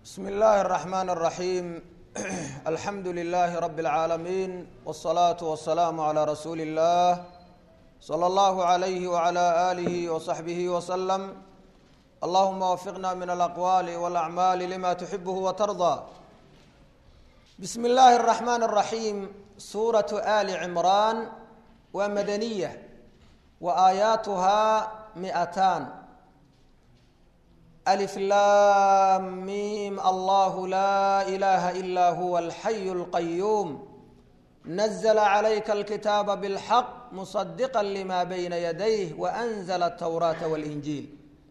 bsm اllahi الرحmn الرaحيم alxamdu لlh رb العaalمين والصlaaة والسlاam عlى rasuuli الlah slى اllah عlyh وعlى آlih وصaxbih وsلم allahuma wfiqna min اlأqwal واlأعmaal lma تxibh وترضى bsm اllahi الرحmn الرaحيم suraة آli cmraan waa madaniya wa aayaatuha miئataan ألف لام ميم الله لا إله إلا هو الحي القيوم نزل عليك الكتاب بالحق مصدقا لما بين يديه وأنزل التوراة والإنجيل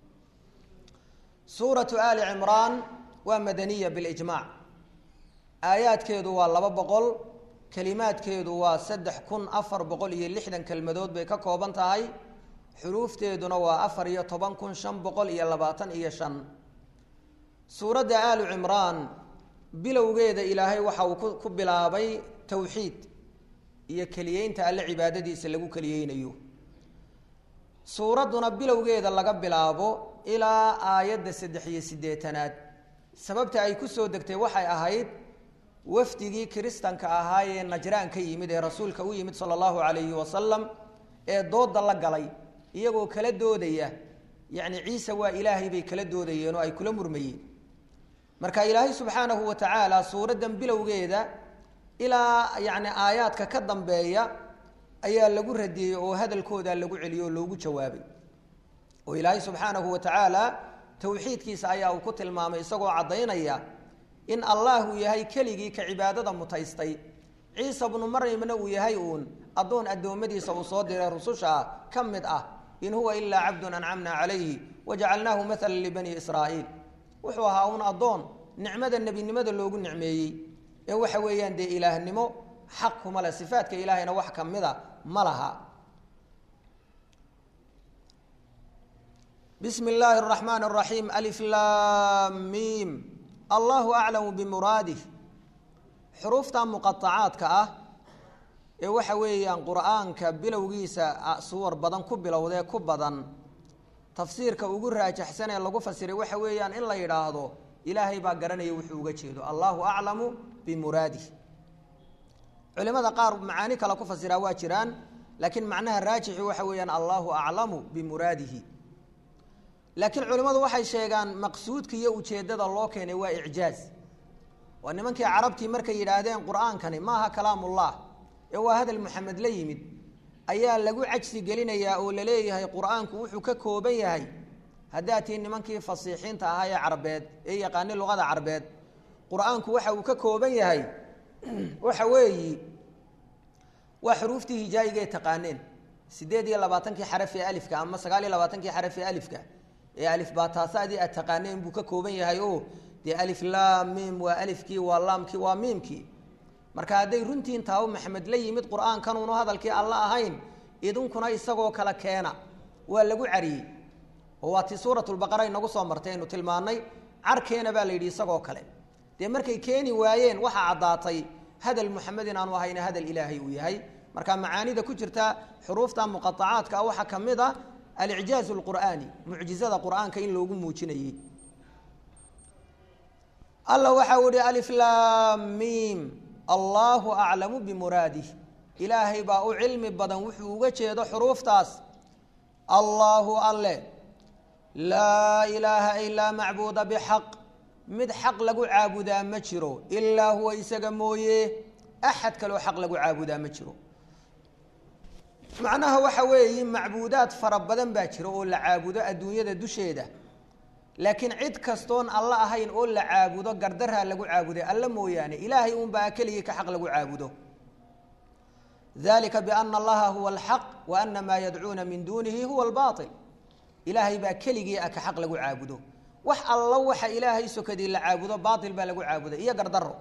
سورة آل عمران ومدنية بالإجماع آيات كيدو والله بقول كلمات كيدو وسدح كن أفر بقول يلحدا كالمدود بيكا كوبان تهي xuruufteeduna waa afar iyo toban kun shan boqol iyo labaatan iyo shan suuradda aalu cimraan bilowgeeda ilaahay waxa uu ku bilaabay towxiid iyo keliyeynta alle cibaadadiisa lagu keliyeynayo suuradduna bilowgeeda laga bilaabo ilaa aayadda saddex iyo siddeetanaad sababta ay ku soo degtay waxay ahayd wafdigii kiristanka ahaa ee najraan ka yimid ee rasuulka u yimid sala allahu calayhi wasalam ee dooda la galay iyagoo kala doodaya yacni ciise waa ilaahay bay kala doodayeen oo ay kula murmayeen marka ilaahay subxaanahu wa tacaala suuraddan bilowgeeda ilaa yacni aayaadka ka dambeeya ayaa lagu radiyey oo hadalkooda lagu celiyey oo loogu jawaabay oo ilaahay subxaanahu wa tacaala towxiidkiisa ayaa uu ku tilmaamay isagoo caddaynaya in allahu yahay keligii ka cibaadada mutaystay ciisa bnu maryamna uu yahay uun addoon addoommadiisa uu soo diray rususha ka mid ah in huwa ilaa cabdun ancamna calayhi wajacalnaahu maala libani israa'iil wuxuu ahaa uun addoon nicmada nebinimada loogu nicmeeyey ee waxa weeyaan dee ilaahnimo xaq kuma leh sifaadka ilaahayna wax ka mida ma laha bismi illaahi araxmaan araxiim alif laam miim allahu aclamu bimuraadih xuruufta muqaacaadka ah ee waxa weeyaan qur-aanka bilowgiisa suwar badan ku bilowdee ku badan tafsiirka ugu raajaxsan ee lagu fasiray waxa weeyaan in la yidhaahdo ilaahay baa garanaya wuxuu uga jeedo allahu aclamu bimuraadih culimada qaar macaani kale ku fasiraa waa jiraan laakiin macnaha raajixi waxa weeyaan allahu aclamu bimuraadihi laakiin culimmadu waxay sheegaan maqsuudka iyo ujeeddada loo keenay waa icjaaz waa nimankii carabtii markay yidhaahdeen qur-aankani maaha kalaamullah ee waa hadal maxamed la yimid ayaa lagu cajsi gelinayaa oo la leeyahay qur-aanku wuxuu ka kooban yahay haddaad tii nimankii fasiixiinta ahaa ee carbeed ee yaqaani luqada carbeed qur-aanku waxa uu ka kooban yahay waxa weeyi waa xuruuftii hijaayigae taqaaneen siddeed iyo labaatankii xaraf ee alifka ama sagaal iyo labaatankii xaraf ee alifka ee alif baataasadii aad taqaaneen buu ka kooban yahay o dee alif laam miim waa alifkii waa laamkii waa miimkii marka hadday runtiin taabo maxamed la yimid qur-aankanuunu hadalkii alla ahayn idinkuna isagoo kale keena waa lagu cariyey oo waa tii suuratulbaqara inagu soo martay aynu tilmaannay carkeena baa la yidhi isagoo kale dee markay keeni waayeen waxaa caddaatay hadal muxamed inaanu ahayna hadal ilaahay uu yahay marka macaanida ku jirta xuruufta muqaacaadka ah waxaa ka mid a alicjaaz lqur'aani mucjizada qur-aanka in loogu muujinayey alla waxa u ihi alif laam miim allahu aclamu bimuraadih ilaahay baa u cilmi badan wuxuu uga jeedo xuruuftaas allahu alle laa ilaaha ilaa macbuuda bixaq mid xaq lagu caabudaa ma jiro ilaa huwa isaga mooye axad kaloo xaq lagu caabudaa ma jiro macnaha waxa weeye macbuudaad fara badan baa jira oo la caabudo adduunyada dusheeda laakiin cid kastoon alla ahayn oo la caabudo gardaraa lagu caabuday alla mooyaane ilaahay unbaa keligii ka xaq lagu caabudo dalika biana allaha huwa alxaq wa ana maa yadcuuna min duunihi huwa albaail ilaahay baa keligii a ka xaq lagu caabudo wax alla waxa ilaahay sokadii la caabudo baail baa lagu caabuday iyo gardaro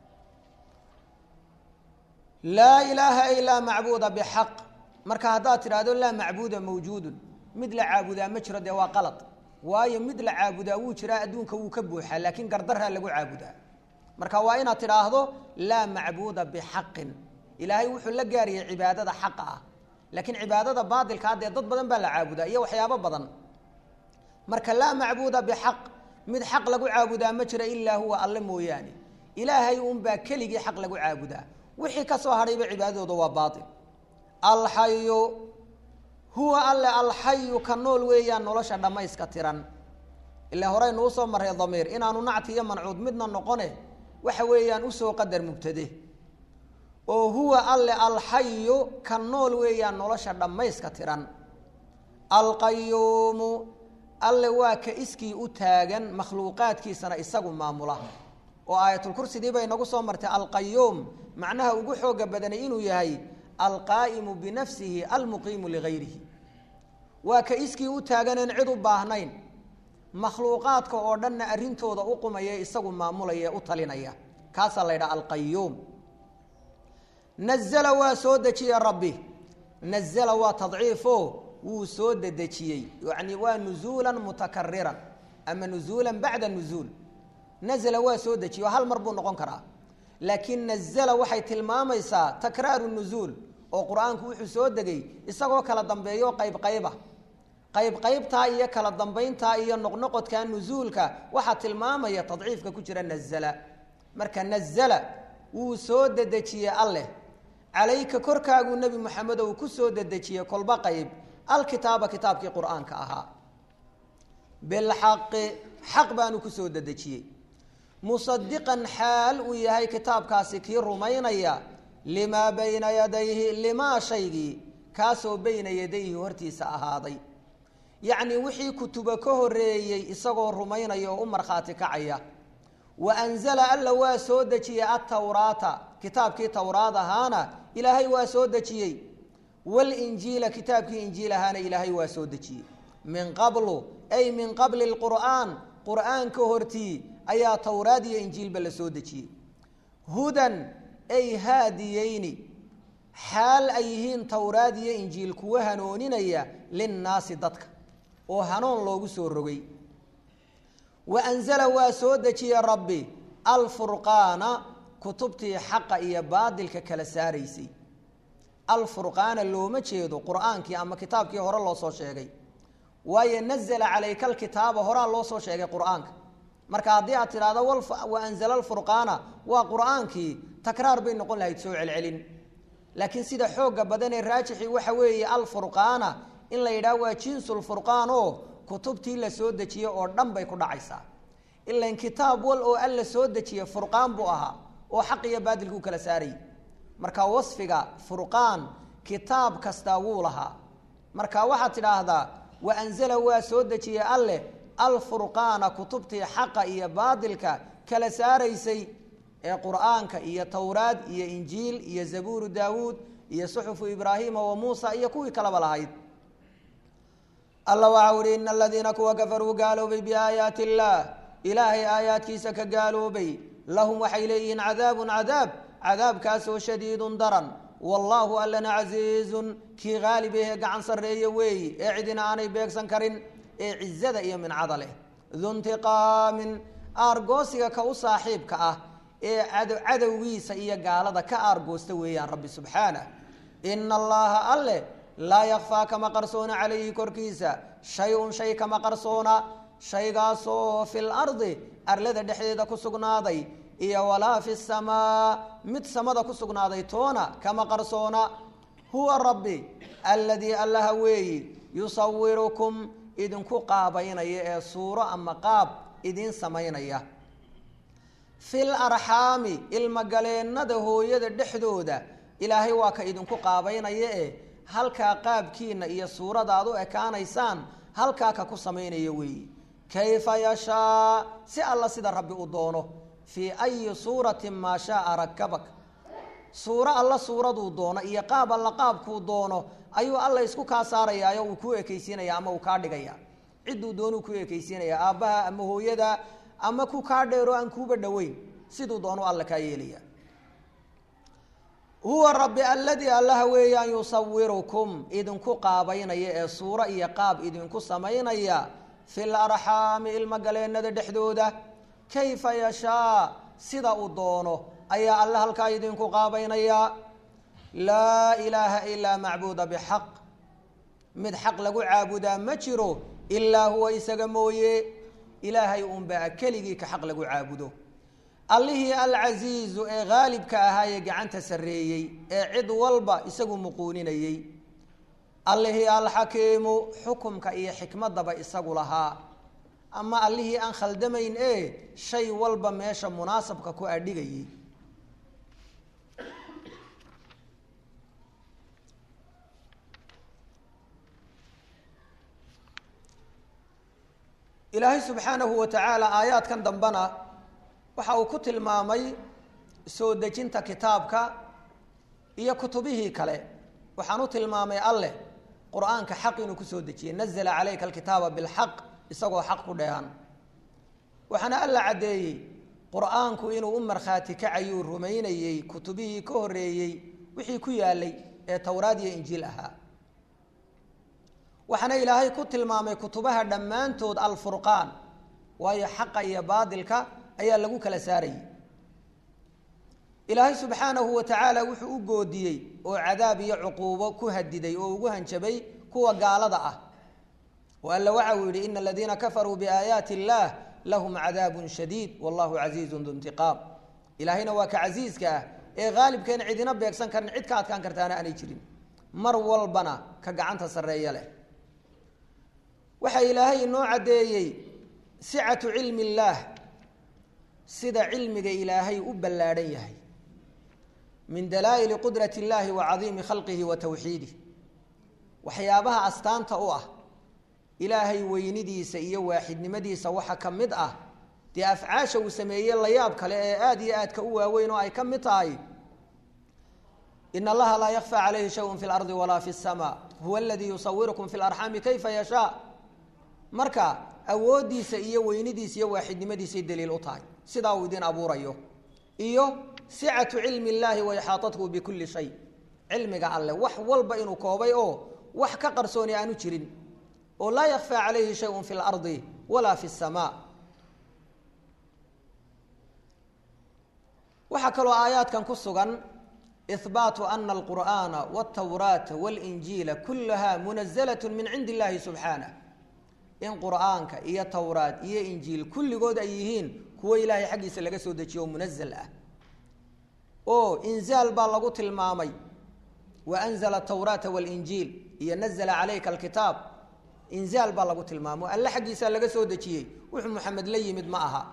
laa ilaaha ilaa macbuuda bixaq marka haddaad tidhaahdo laa macbuuda mawjuudun mid la caabudaa ma jiro dee waa qalad waayo mid la caabudaa wuu jiraa adduunka wuu ka buuxaa laakiin gardaraa lagu caabudaa marka waa inaad tidhaahdo laa macbuuda bixaqin ilaahay wuxuu la gaariyey cibaadada xaqa ah laakiin cibaadada baatilkaa dee dad badan baa la caabudaa iyo waxyaabo badan marka laa macbuuda bixaq mid xaq lagu caabudaa ma jira ilaa huwa alle mooyaane ilaahay unbaa keligii xaq lagu caabudaa wixii ka soo hadhayba cibaadadooda waa baail alxayu huwa alle alxayu ka nool weeyaan nolosha dhammayska tiran ilaa horeynu usoo marray damiir inaanu nacti iyo mancuud midna noqone waxa weeyaan usoo qadar mubtade oo huwa alle alxayu ka nool weeyaan nolosha dhammayska tiran alqayuumu alle waa ka iskii u taagan makhluuqaadkiisana isagu maamula oo aayatulkursidii bay nagu soo martay alqayuum macnaha ugu xooga badanay inuu yahay alqaa'imu binafsihi almuqiimu ligayrihi waa ka iskii u taaganeen cid u baahnayn makhluuqaadka oo dhanna arrintooda u qumaya isagu maamulaya u talinaya kaasaa la ydhaha alqayuum nazla waa soo dejiye rabbi nazla waa tadciifo wuu soo dedejiyey yani waa nuzuulan mutakariran ama nuzuulan bacda nuzuul nazla waa soo dejiye hal mar buu noqon karaa laakiin nazla waxay tilmaamaysaa takraaru nuzuul oo qur-aanku wuxuu soo degay isagoo kala dambeeyo qayb qayba qayb qaybtaa iyo kala dambayntaa iyo noqnoqodka nuzuulka waxaa tilmaamaya tadciifka ku jira nazla marka nazla wuu soo dedejiyey alleh calayka korkaaguu nebi moxamed ou ku soo dedejiyey kolba qayb alkitaaba kitaabkii qur-aanka ahaa bilxaqi xaq baanu kusoo dedejiyey musadiqan xaal uu yahay kitaabkaasi kii rumaynaya limaa bayna yadayhi limaa shaygii kaasoo bayna yadayhi hortiisa ahaaday yacnii wixii kutuba ka horeeyey isagoo rumaynaya oo u markhaati kacaya wa anzala alla waa soo dejiyey atawraata kitaabkii towraad ahaana ilaahay waa soo dejiyey walinjiila kitaabkii injiil ahaana ilaahay waa soo dejiyey min qablu ay min qabli lqur'aan qur'aanka hortii ayaa towraad iyo injiilba la soo dejiyey hudan ay haadiyeyni xaal ay yihiin towraad iyo injiil kuwa hanooninaya linnaasi dadka oo hanuun loogu soo rogay wa anzala waa soo dejiyey rabbi alfurqaana kutubtii xaqa iyo baadilka kala saaraysay alfurqaana looma jeedo qur-aankii ama kitaabkii hore loo soo sheegay waayo nazla calayka alkitaaba horaa loo soo sheegay qur-aanka marka haddii aad tidhahdo wa anzala alfurqaana waa qur-aankii takraar bay noqon lahayd soo celcelin laakiin sida xooga badanee raajixii waxa weeye alfurqaana in la yidhaah waa jinsulfurqaan oo kutubtii la soo dejiyey oo dhan bay ku dhacaysaa ilan kitaab wal oo alla soo dejiye furqaan buu ahaa oo xaq iyo baadilkuu kala saarayy marka wasfiga furqaan kitaab kastaa wuu lahaa marka waxaad tidhaahdaa wa anzala waa soo dejiyey alleh alfurqaana kutubtii xaqa iyo baadilka kala saaraysay ee qur'aanka iyo towraad iyo injiil iyo zabuuru daawuud iyo suxufu ibraahiima wa muusa iyo kuwii kalaba lahayd alla waxau uhi ina aladiina kuwa kafaruu gaaloobay biaayaati illaah ilaahay aayaadkiisa ka gaaloobay lahum waxay leeyihiin cadaabun cadaab cadaabkaasoo shadiidun daran wallaahu allana casiizun kii haalib ahee gacan sarreeye weeyi ee cidina aanay beegsan karin ee cizada iyo mincada leh duntiqaamin aargoosiga ka u saaxiibka ah ee cadowgiisa iyo gaalada ka aargoosta weeyaan rabbi subxaanah ina allaha alle laa yakfaa kama qarsoona calayhi korkiisa shay-un shay kama qarsoona shaygaasoo fi lardi arlada dhexdeeda ku sugnaaday iyo walaa fi samaa mid samada ku sugnaaday toona kama qarsoona huwa rabbi alladii allaha weeyi yusawirukum idinku qaabaynaya ee suuro ama qaab idiin samaynaya fil arxaami ilmagaleennada hooyada dhexdooda ilaahay waa ka idinku qaabaynaya e halkaa qaabkiina iyo suurada aad u ekaanaysaan halkaa ka ku samaynaya weeyi kayfa yashaa si alla sida rabbi u doono fii ayi suuratin maa shaaa rakabak suuro alla suuraduu doono iyo qaab alla qaabkuu doono ayuu alla isku kaa saarayaayo uu kuu ekaysiinaya ama uu kaa dhigaya cidduu doonuu ku ekaysiinaya aabbaha ama hooyada ama ku kaa dheero aan kuuba dhoweyn siduu doonu alla kaa yeelaya huwa rabbi alladii allaha weeyaan yusawirukum idinku qaabaynaya ee suuro iyo qaab idinku samaynaya fil arxaami ilmagaleennada dhexdooda kayfa yashaa sida uu doono ayaa alle halkaa idinku qaabaynaya laa ilaaha ilaa macbuuda bixaq mid xaq lagu caabudaa ma jiro ilaa huwa isaga mooye ilaahay unbaa keligii ka xaq lagu caabudo allihii alcasiizu ee haalibka ahaa ee gacanta sarreeyey ee cid walba isagu muquuninayey allihii alxakiimu xukumka iyo xikmadaba isagu lahaa ama allihii aan khaldamayn ee shay walba meesha munaasabka ku adhigayey ilaahay subxaanahu wa tacaala aayaadkan dambena waxa uu ku tilmaamay soo dejinta kitaabka iyo kutubihii kale waxaan u tilmaamay alleh qur-aanka xaq inuu kusoo dejiyey nazla calayka alkitaaba bilxaq isagoo xaq ku dheehan waxaana alla caddeeyey qur-aanku inuu u markhaati kacayuu rumaynayey kutubihii ka horreeyey wixii ku yaalay ee towraad iyo injiil ahaa waxaana ilaahay ku tilmaamay kutubaha dhammaantood alfurqaan waayo xaqa iyo baadilka ayaa lagu kala saarayay ilaahay subxaanahu wa tacaala wuxuu u goodiyey oo cadaab iyo cuquubo ku hadiday oo ugu hanjabay kuwa gaalada ah oo alla waxa uu yidhi ina aladiina kafaruu biaayaati illaah lahum cadaabun shadiid wallahu casiizun du intiqaam ilaahayna waa ka casiiska ah ee haalibkeen cidina beegsan karin cid ka adkaan kartaana aanay jirin mar walbana ka gacanta sarreeya leh waxaa ilaahay inoo caddeeyey sicatu cilmi illaah sida cilmiga ilaahay u ballaadhan yahay min dalaa'ili qudrati illaahi wa cadiimi khalqihi wa tawxiidih waxyaabaha astaanta u ah ilaahay weynidiisa iyo waaxidnimadiisa waxa ka mid ah dee afcaasha uu sameeyey layaab kale ee aada iyo aadka u waaweyn oo ay ka mid tahay in allaha laa yakfى calayhi shayء fi اlardi walaa fi الsma huwa aladii yusawirukum fi اlarxaami kayfa yashaa marka awooddiisa iyo weynidiisa iyo waaxidnimadiisay daliil u tahay sidaa uu idin abuurayo iyo sicatu cilmi اllahi wa ixaaطathu bikuli shay cilmiga alleh wax walba inuu koobay oo wax ka qarsooni aanu jirin oo laa yakfى calayhi shayء fi اlardi walaa fi الsma waxaa kaloo aayaadkan ku sugan ihbaatu ana alqur'aana wاltawraata wاlinjiila kulaha munazlat min cindi illahi subxaanah in qur'aanka iyo towraad iyo injiil kulligood ay yihiin kuwo ilaahay xaggiisa laga soo dejiyo oo munazal ah oo inzaal baa lagu tilmaamay wa anzla tawraata wاlinjiil iyo nazla calayka alkitaab inzaal baa lagu tilmaamo alle xaggiisaa laga soo dejiyey wuxuu maxamed la yimid ma aha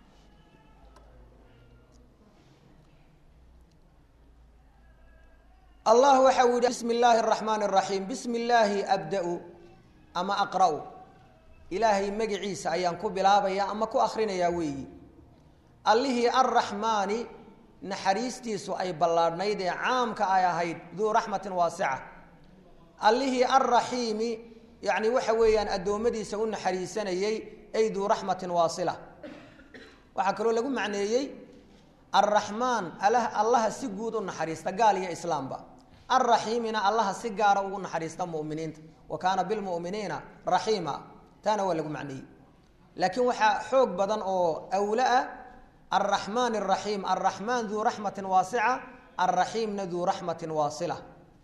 allah waxa uu yihi bismi illaahi araxmaan araxiim bismi illaahi abda-u ama aqra-u ilaahay magiciisa ayaan ku bilaabaya ama ku akrinayaa weeyi allihii arraxmaani naxariistiisu ay ballaadhnayd ee caamka ay ahayd duu raxmatin waasica allihii arraxiimi yacni waxa weeyaan addoommadiisa u naxariisanayey ay duu raxmatin waasila waxaa kaloo lagu macneeyey arraxmaan allaha si guud u naxariista gaal iyo islaamba alraxiimina allaha si gaara ugu naxariista muminiinta wa kaana bilmuminiina raxiima taana waa lagu macneeyey laakiin waxaa xoog badan oo awla ah alraxmaan araxiim alraxmaan duu raxmatin waasica alraxiimna duu raxmatin waasila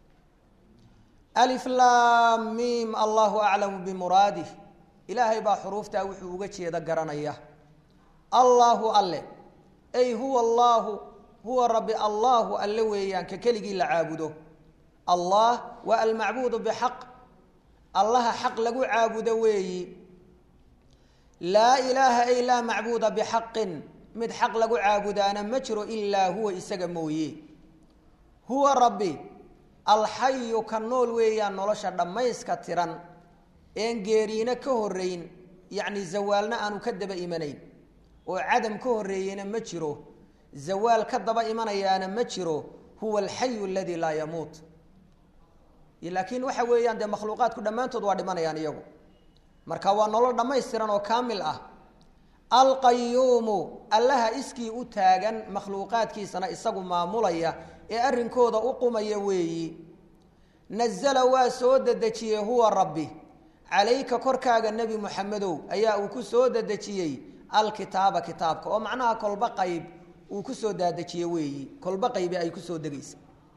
aliflaam miim allahu aclamu bimuraadih ilaahay baa xuruuftaa wuxuu uga jeeda garanaya allaahu alle ay huwa allaahu huwa rabbi allaahu alle weeyaan ka keligii la caabudo allah waa almacbuudu bixaq allaha xaq lagu caabudo weeyi laa ilaaha ay laa macbuuda bixaqin mid xaq lagu caabudaana ma jiro ilaa huwa isaga mooye huwa rabbi alxayu ka nool weeyaan nolosha dhammayska tiran een geeriina ka horeyn yacni zawaalna aanu ka daba imanayn oo cadam ka horeeyena ma jiro zawaal ka daba imanayaana ma jiro huwa alxayu aladii laa yamuut laakiin waxa weeyaan dee makhluuqaadku dhammaantood waa dhimanayaan iyagu marka waa nolol dhammaystiran oo kaamil ah alqayuumu allaha iskii u taagan makhluuqaadkiisana isagu maamulaya ee arrinkooda u qumaya weeyi nazala waa soo dedejiyey huwa rabbi calayka korkaaga nebi muxamedow ayaa uu ku soo dedejiyey alkitaaba kitaabka oo macnaha kolba qayb uu ku soo daadejiyey weeyi kolba qaybi ay ku soo degaysa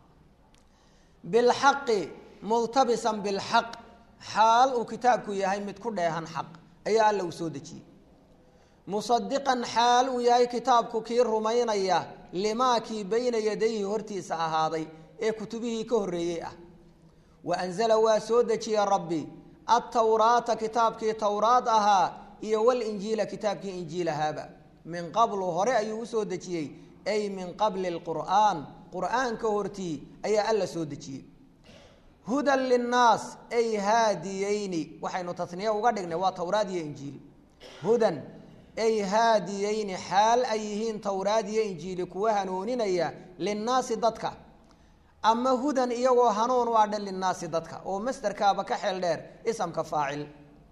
bilxaqi multabisan bilxaq xaal uu kitaabku yahay mid ku dheehan xaq ayaa alla uu soo dejiyey musadiqan xaal uu yahay kitaabku kii rumaynaya limaa kii bayna yadayhi hortiisa ahaaday ee kutubihii ka horreeyey ah wa anzala waa soo dejiyey rabbi attawraata kitaabkii towraad ahaa iyo walinjiila kitaabkii injiil ahaaba min qablu hore ayuu usoo dejiyey ay min qabli lqur'aan qur'aanka hortii ayaa alla soo dejiyey hudan linnaas ay haadiyeyni waxaynu tasniye uga dhignay waa towraad iyo injiil hudan ay haadiyeyni xaal ay yihiin towraad iyo injiili kuwa hanuuninaya linnaasi dadka ama hudan iyagoo hanuun u adhan linnaasi dadka oo masderkaaba ka xeel dheer isamka faacil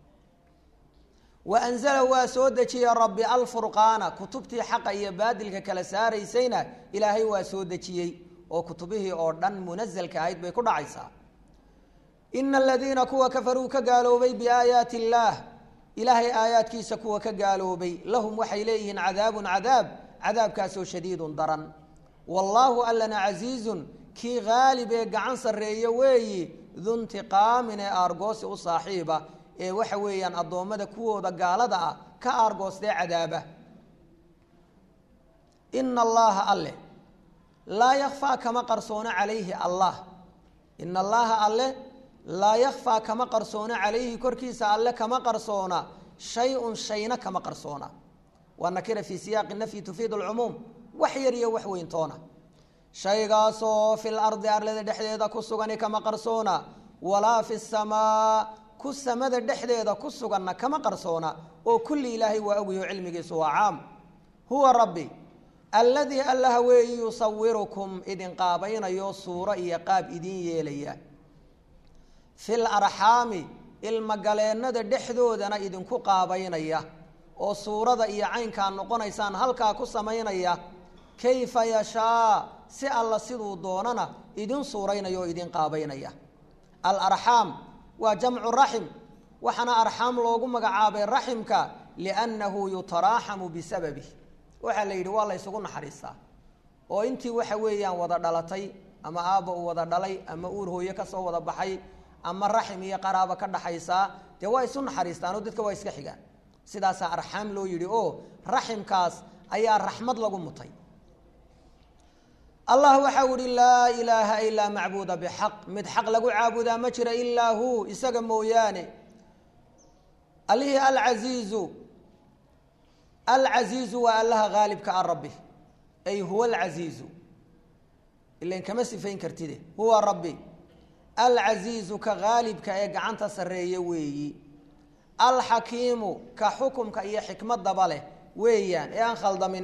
wa anzala waa soo dejiyey rabbi alfurqaana kutubtii xaqa iyo baadilka kala saaraysayna ilaahay waa soo dejiyey oo kutubihii oo dhan munasalka ahayd bay ku dhacaysaa ina aladiina kuwa kafaruu ka gaaloobay biaayaati illaah ilaahay aayaadkiisa kuwa ka gaaloobay lahum waxay leeyihiin cadaabun cadaab cadaabkaasoo shadiidun daran wallaahu allana casiizun kii haalib ee gacan sarreeye weeyi duntiqaamin ee aargoosi u saaxiiba ee waxa weeyaan addoommada kuwooda gaalada ah ka aargoostee cadaaba ina allaha alle laa yakfaa kama qarsoono calayhi allah ina allaha alle laa yakfaa kama qarsoono calayhi korkiisa alle kama qarsoona shay-un shayna kama qarsoona waa nakira fii siyaaqi nafyi tufiid alcumuum wax yar iyo wax weyntoona shaygaasoo fil ardi arlada dhexdeeda ku sugani kama qarsoona walaa fi samaa ku samada dhexdeeda ku suganna kama qarsoona oo kulli ilaahay waa ogyaho cilmigiisu waa caam huwa rabbi alladii allaha weeyi yusawirukum idin qaabaynayo suuro iyo qaab idin yeelaya fil arxaami ilmagaleennada dhexdoodana idinku qaabaynaya oo suurada iyo caynkaa noqonaysaan halkaa ku samaynaya kayfa yashaa si alla siduu doonana idin suuraynaya oo idin qaabaynaya alarxaam waa jamcu raxim waxaana arxaam loogu magacaabay raximka liannahu yutaraaxamu bisababih waxaa la yidhi waa la ysugu naxariistaa oo intii waxa weeyaan wada dhalatay ama aabba uu wada dhalay ama uur hooye kasoo wada baxay ama raxim iyo qaraaba ka dhaxaysaa dee waa isu naxariistaan oo dadka waa iska xigaan sidaasaa arxaam loo yidhi oo raximkaas ayaa raxmad lagu mutay allah waxau ihi laa ilaaha ilaa macbuuda bixaq mid xaq lagu caabudaa ma jira ilaa hu isaga mooyaane allihii alcasiizu alcasiizu waa allaha haalibka a rabbi ay huwa alcasiizu ilan kama sifayn kartide huwa rabbi alcasiizu ka haalibka ee gacanta sarreeye weeyi alxakiimu ka xukumka iyo xikmadaba leh weeyaan ee aan khaldamin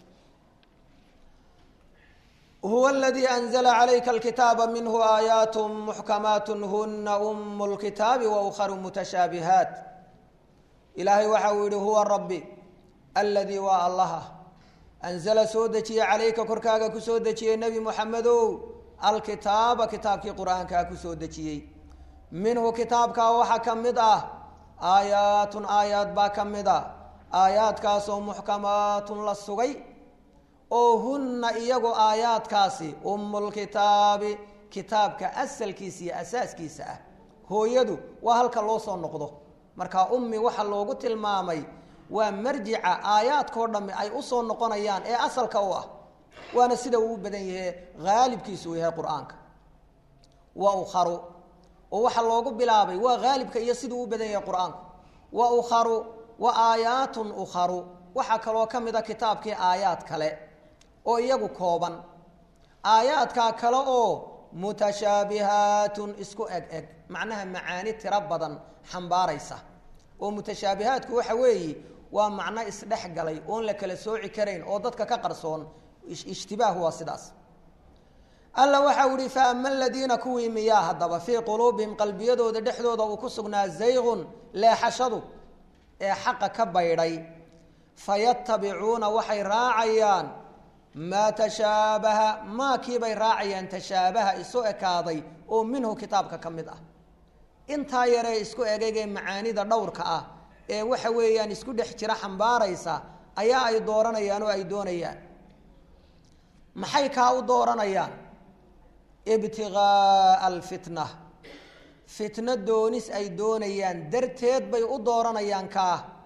huwa aladii anzla calayka alkitaaba minhu aayaat muxkamaat huna umu lkitaabi waukharu mutashaabihaat ilaahay waxa uu yihi huwa rabbi aladii waa allaha anzala soo dejiyey calayka korkaaga kusoo dejiyey nebi muxamedow alkitaaba kitaabkii qur-aankaa kusoo dejiyey minhu kitaabkaa waxaa ka mid ah aayaatun aayaad baa ka mid a aayaadkaasoo muxkamaatun la sugay oo hunna iyagu aayaadkaasi umulkitaabi kitaabka asalkiisa iyo asaaskiisa ah hooyadu waa halka loo soo noqdo marka ummi waxa loogu tilmaamay waa marjica aayaadkao dhammi ay usoo noqonayaan ee asalka u ah waana sida uu u badan yahe haalibkiisu uu yahay qur-aanka wa ukharu oo waxaa loogu bilaabay waa haalibka iyo siduu u badan yahay qur-aanku wa ukharu wa aayaatun ukharu waxaa kaloo ka mid a kitaabkii aayaad kale oo iyagu kooban aayaadkaa kale oo mutashaabihaatun isku eg eg macnaha macaani tiro badan xambaaraysa oo mutashaabihaatku waxa weeye waa macno isdhex galay oon la kala sooci karayn oo dadka ka qarsoon ishtibaah waa sidaas alla waxau ihi fa ama aladiina kuwii miyaa haddaba fii quluubihim qalbiyadooda dhexdooda uu ku sugnaa zaygun leexashadu ee xaqa ka baydhay fayatabicuuna waxay raacayaan maa tashaabaha maakiibay raacayaan tashaabaha isu ekaaday oo minhu kitaabka ka mid ah intaa yaree isku egegee macaanida dhowrka ah ee waxa weeyaan isku dhex jira xambaaraysa ayaa ay dooranayaan oo ay doonayaan maxay kaa u dooranayaan ibtigaaa alfitna fitno doonis ay doonayaan darteed bay u dooranayaan kaa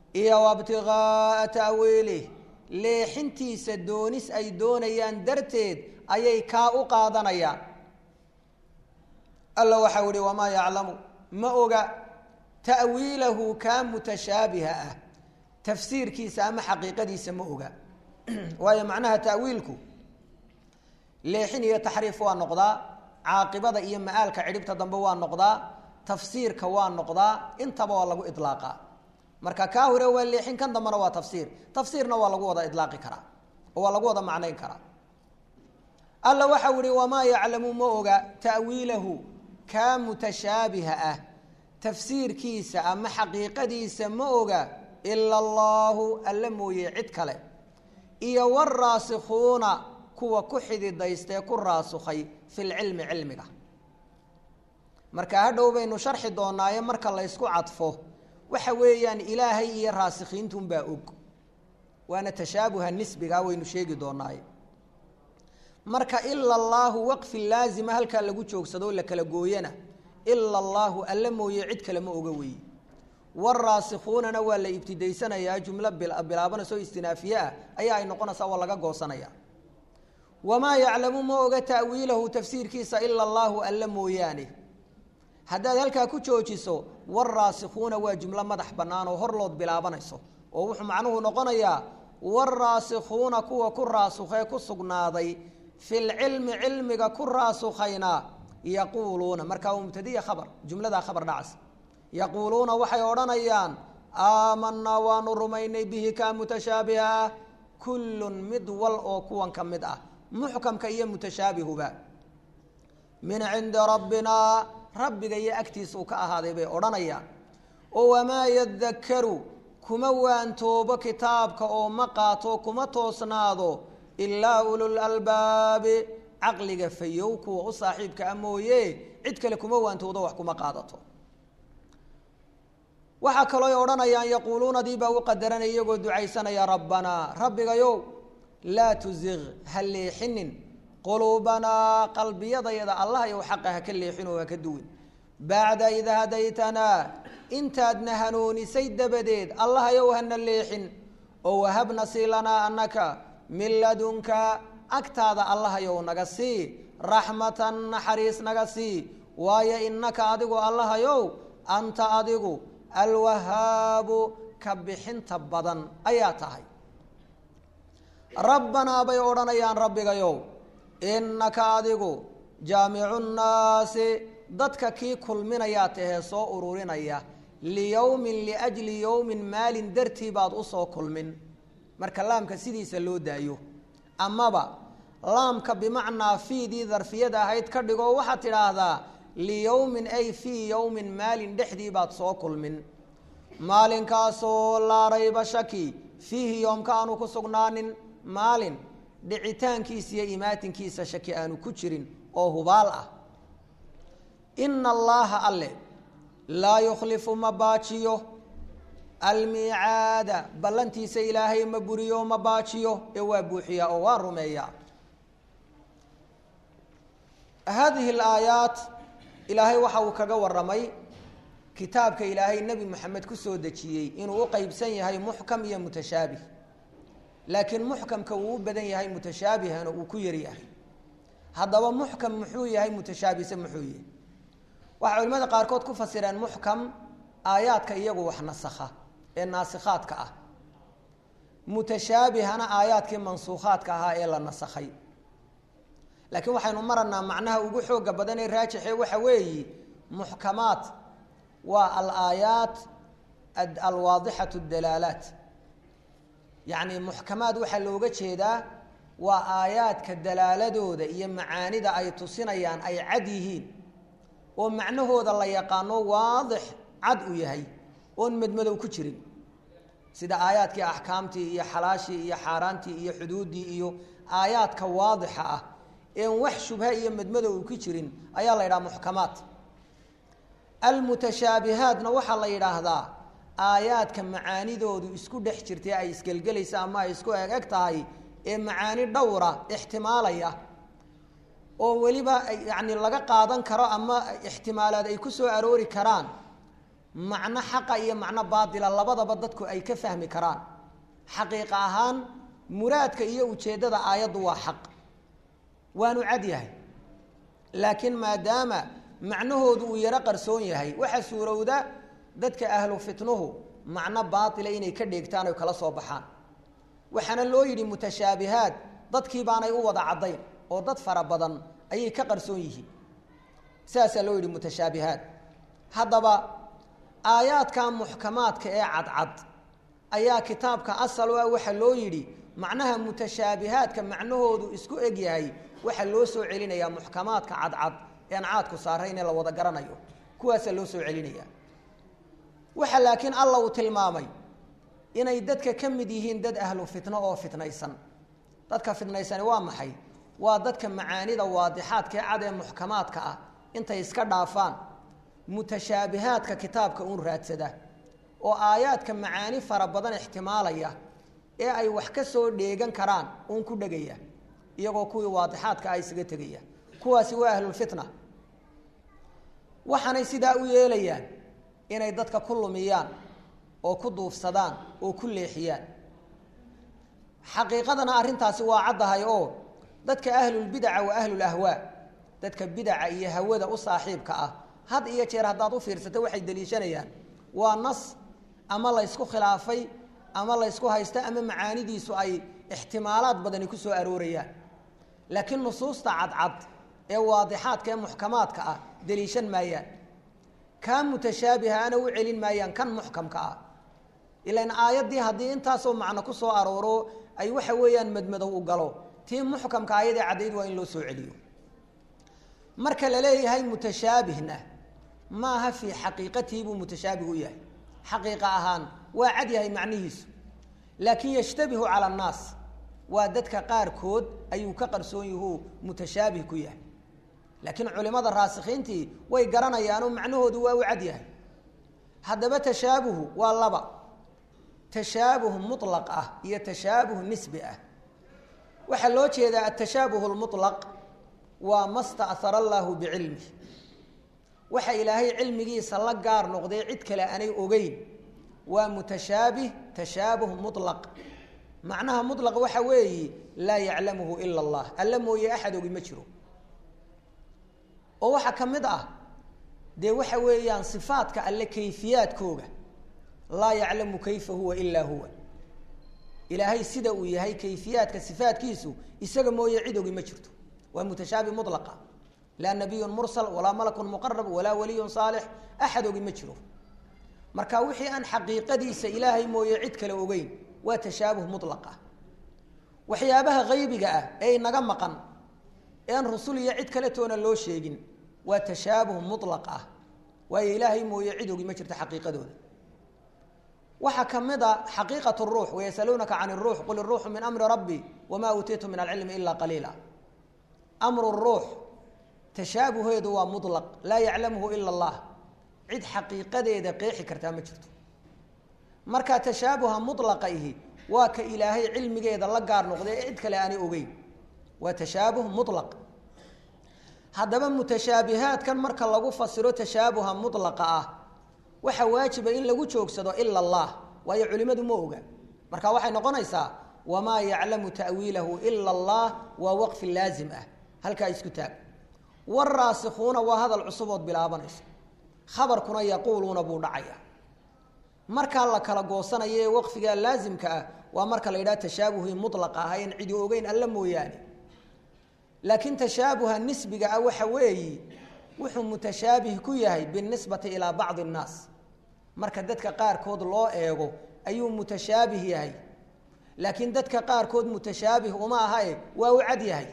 iyo wabtigaaa ta'wiilih leexintiisa doonis ay doonayaan darteed ayay kaa u qaadanayaan alla waxau ihi wamaa yaclamu ma oga ta'wiilahu kaa mutashaabiha ah tafsiirkiisa ama xaqiiqadiisa ma oga waayo macnaha ta'wiilku leexin iyo taxriif waa noqdaa caaqibada iyo ma'aalka cidhibta dambe waa noqdaa tafsiirka waa noqdaa intaba waa lagu ilaaqaa marka kaa hore waa leexin kan dambena waa tafsiir tafsiirna waa lagu wada ilaaqi karaa oo waa lagu wada macnayn karaa alla waxau ihi wamaa yaclamu ma oga ta'wiilahu kaa mutashaabiha ah tafsiirkiisa ama xaqiiqadiisa ma oga ila allaahu alla mooye cid kale iyo waraasikuuna kuwa ku xididaystee ku raasukhay fi lcilmi cilmiga marka hadhow baynu sharxi doonaaye marka la ysku cadfo waxa weeyaan ilaahay iyo raasikiintunbaa og waana tashaabuha nisbiga waynu sheegi doonaaye marka ila allaahu waqfi laazima halkaa lagu joogsado la kala gooyana ila allaahu alla mooye cid kale ma oga weeye waraasikuunana waa la ibtidaysanayaa jumlo bilaabanayso istinaafiye ah ayaa ay noqonaysaa waa laga goosanaya wamaa yaclamu ma oga ta'wiilahu tafsiirkiisa ila allaahu alla mooyaane haddaad halkaa ku joojiso waraasikuuna waa jumlo madax bannaan oo horlood bilaabanayso oo wuxuu macnuhu noqonayaa waraasikuuna kuwa ku raasukhee ku sugnaaday fi lcilmi cilmiga ku raasukhayna yaquuluuna markaa waa mubtadiya khabar jumladaa khabar dhacas yaquuluuna waxay odhanayaan aamanaa waanu rumaynay bihi kaa mutashaabiha ah kullun mid wal oo kuwan ka mid ah muxkamka iyo mutashaabihuba min cindi rabbinaa rabbiga iyo agtiisa uu ka ahaaday bay odhanayaan oo wamaa yadakaru kuma waantoobo kitaabka oo ma qaato kuma toosnaado ilaa ulul albaabi caqliga fayow kuwa u saaxiibka a mooye cid kale kuma waantoodo wax kuma qaadato waxaa kaloo ay odhanayaan yaquuluunadii baa u qadaranaya iyagoo ducaysanaya rabbanaa rabbigayow laa tuziq ha leexinin quluubanaa qalbiyadayada allah yow xaqa haka leexinoo haka duwin bacda id hadaytanaa intaadna hanuunisay dabadeed allahayow hana leexin oo wahabna sii lanaa anaka min ladunka agtaada allahayow naga sii raxmatan naxariis naga sii waayo inaka adigu allahayow anta adigu alwahaabu ka bixinta badan ayaa tahay rabbanaa bay odhanayaan rabbigayow innaka adigu jaamicu nnaasi dadka kii kulminayaa tahee soo ururinaya liyowmin liajli yowmin maalin dartii baad usoo kulmin marka laamka sidiisa loo daayo amaba laamka bimacnaa fiidii darfiyada ahayd ka dhigoo waxaad tidhaahdaa liyowmin ay fii yowmin maalin dhexdii baad soo kulmin maalinkaasoo laa rayba shaki fiihi yoomka aanu ku sugnaanin maalin dhicitaankiisa iyo imaatinkiisa shaki aanu ku jirin oo hubaal ah ina allaaha alle laa yukhlifu ma baajiyo almiicaada ballantiisa ilaahay ma buriyo ma baajiyo ee waa buuxiyaa oo waa rumeeyaa haadihi alaayaat ilaahay waxa uu kaga waramay kitaabka ilaahay nebi moxamed kusoo dejiyey inuu u qeybsan yahay muxkam iyo mutashaabih laakiin muxkamka uu u badan yahay mutashaabihana uu ku yaryahay haddaba muxkam muxuu yahay mutashaabihse muxuu yahay waxay culimada qaarkood ku fasireen muxkam aayaadka iyagu wax nasakha ee naasikhaadka ah mutashaabihana aayaadkii mansuukhaadka ahaa ee la nasakhay laakiin waxaynu maranaa macnaha ugu xooga badan ee raajixe waxa weeyi muxkamaat waa alaayaat alwaadixatu dalaalaat yacni muxkamaad waxaa looga jeedaa waa aayaadka dalaaladooda iyo macaanida ay tusinayaan ay cad yihiin oo macnahooda la yaqaano waadix cad u yahay oon madmadow ku jirin sida aayaadkii axkaamtii iyo xalaashii iyo xaaraantii iyo xuduuddii iyo aayaadka waadixa ah een wax shubha iyo madmadow ku jirin ayaa la yidhaha muxkamaat almutashaabihaatna waxaa la yidhaahdaa aayaadka macaanidoodu isku dhex jirtay ay isgelgelaysa ama ay isku eg eg tahay ee macaani dhowra ixtimaalaya oo weliba yani laga qaadan karo ama ixtimaalaad ay ku soo aroori karaan macno xaqa iyo macno baatila labadaba dadku ay ka fahmi karaan xaqiiqa ahaan muraadka iyo ujeeddada aayaddu waa xaq waanu cad yahay laakiin maadaama macnahoodu uu yaro qarsoon yahay waxaa suurowda dadka ahlu fitnuhu macno baatila inay ka dheegtaan oy kala soo baxaan waxaana loo yidhi mutashaabihaad dadkii baanay u wada caddayn oo dad fara badan ayay ka qarsoon yihiin sidaasaa loo yidhi mutashaabihaad haddaba aayaadka muxkamaadka ee cadcad ayaa kitaabka asal u ah waxaa loo yidhi macnaha mutashaabihaadka macnahoodu isku eg yahay waxaa loo soo celinayaa muxkamaadka cadcad ean caadku saarayn ee la wada garanayo kuwaasaa loo soo celinaya waxa laakiin alla uu tilmaamay inay dadka ka mid yihiin dad ahlu fitno oo fitnaysan dadka fitnaysani waa maxay waa dadka macaanida waadixaadkaee cad ee muxkamaadka ah intay iska dhaafaan mutashaabihaadka kitaabka uun raadsada oo aayaadka macaani fara badan ixtimaalaya ee ay wax ka soo dheegan karaan uun ku dhegaya iyagoo kuwii waadixaadka ah isaga tegaya kuwaasi waa ahlulfitna waxaanay sidaa u yeelayaan inay dadka ku lumiyaan oo ku duufsadaan oo ku leexiyaan xaqiiqadana arrintaasi waa caddahay oo dadka ahlulbidaca wa ahlulahwaa dadka bidaca iyo hawada u saaxiibka ah had iyo jeer haddaad u fiirsato waxay deliishanayaan waa nas ama laysku khilaafay ama laysku haysta ama macaanidiisu ay ixtimaalaad badani ku soo aroorayaan laakiin nusuusta cadcad ee waadixaadka ee muxkamaadka ah deliishan maayaan kaa mutashaabihaana u celin maayaan kan muxkamka ah ilan aayaddii haddii intaasoo macno ku soo arooro ay waxa weeyaan madmadow u galo tii muxkamka ayadee caddayd waa in loo soo celiyo marka la leeyahay mutashaabihna maaha fii xaqiiqatihi buu mutashaabih u yahay xaqiiqa ahaan waa cad yahay macnihiisu laakiin yashtabihu cala annaas waa dadka qaarkood ayuu ka qarsoon yahuu mutashaabih ku yahay laakiin culimada raasikhiintii way garanayaanoo macnahoodu waa u cad yahay haddaba tashaabuhu waa laba tashaabuh mulaq ah iyo tashaabuh nisbi ah waxaa loo jeedaa atashaabuh lmulaq waa ma sta'hara allaahu bicilmih waxa ilaahay cilmigiisa la gaar noqday cid kale aanay ogeyn waa mutashaabih tashaabuh mulaq macnaha mulaq waxa weeye laa yaclamuhu ila allah alla mooye axad ogi ma jiro oo waxaa ka mid ah dee waxa weeyaan sifaadka alle kayfiyaadkooga laa yaclamu kayfa huwa ilaa huwa ilaahay sida uu yahay kayfiyaadka sifaadkiisu isaga mooye cid ogi ma jirto waa mutashaabi mulaqa laa nabiyun mursal walaa malakun muqarab walaa waliyun saalix axad ogi ma jiro marka wixii aan xaqiiqadiisa ilaahay mooye cid kale ogeyn waa tashaabuh mulaqa waxyaabaha haybiga ah ee inaga maqan ean rusul iyo cid kale toona loo sheegin waa tashaabuh mulaq ah waayo ilaahay mooye cid ogi ma jirto xaqiiqadooda waxaa ka mid a xaqiiqat ruux wayasaluunaka can ruux qul iruuxu min amri rabbi wamaa uutiitu min alcilmi ilaa qaliila amru ruux tashaabuheedu waa mulaq laa yaclamuhu ila allah cid xaqiiqadeeda qeexi kartaa ma jirto marka tashaabuha mulaqa ihi waa ka ilaahay cilmigeeda la gaar noqday ee cid kale aanay ogeyn waa tashaabuh mulaq haddaba mutashaabihaadkan marka lagu fasiro tashaabuha mulaqa ah waxaa waajiba in lagu joogsado ila allah waayo culimadu ma oga marka waxay noqonaysaa wamaa yaclamu ta'wiilahu ila allah waa waqfi laazim ah halkaa isku taag waraasikuuna waa hadal cusubood bilaabanayso khabarkuna yaquuluuna buu dhacaya markaa la kala goosanayo ee waqfiga laazimka ah waa marka la yidhaha tashaabuhii mulaqa ah en cidi ogeyn alla mooyaane laakiin tashaabuha nisbiga ah waxa weeyi wuxuu mutashaabih ku yahay binisbati ilaa bacdi annaas marka dadka qaarkood loo eego ayuu mutashaabih yahay laakiin dadka qaarkood mutashaabih uma ahae waa u cad yahay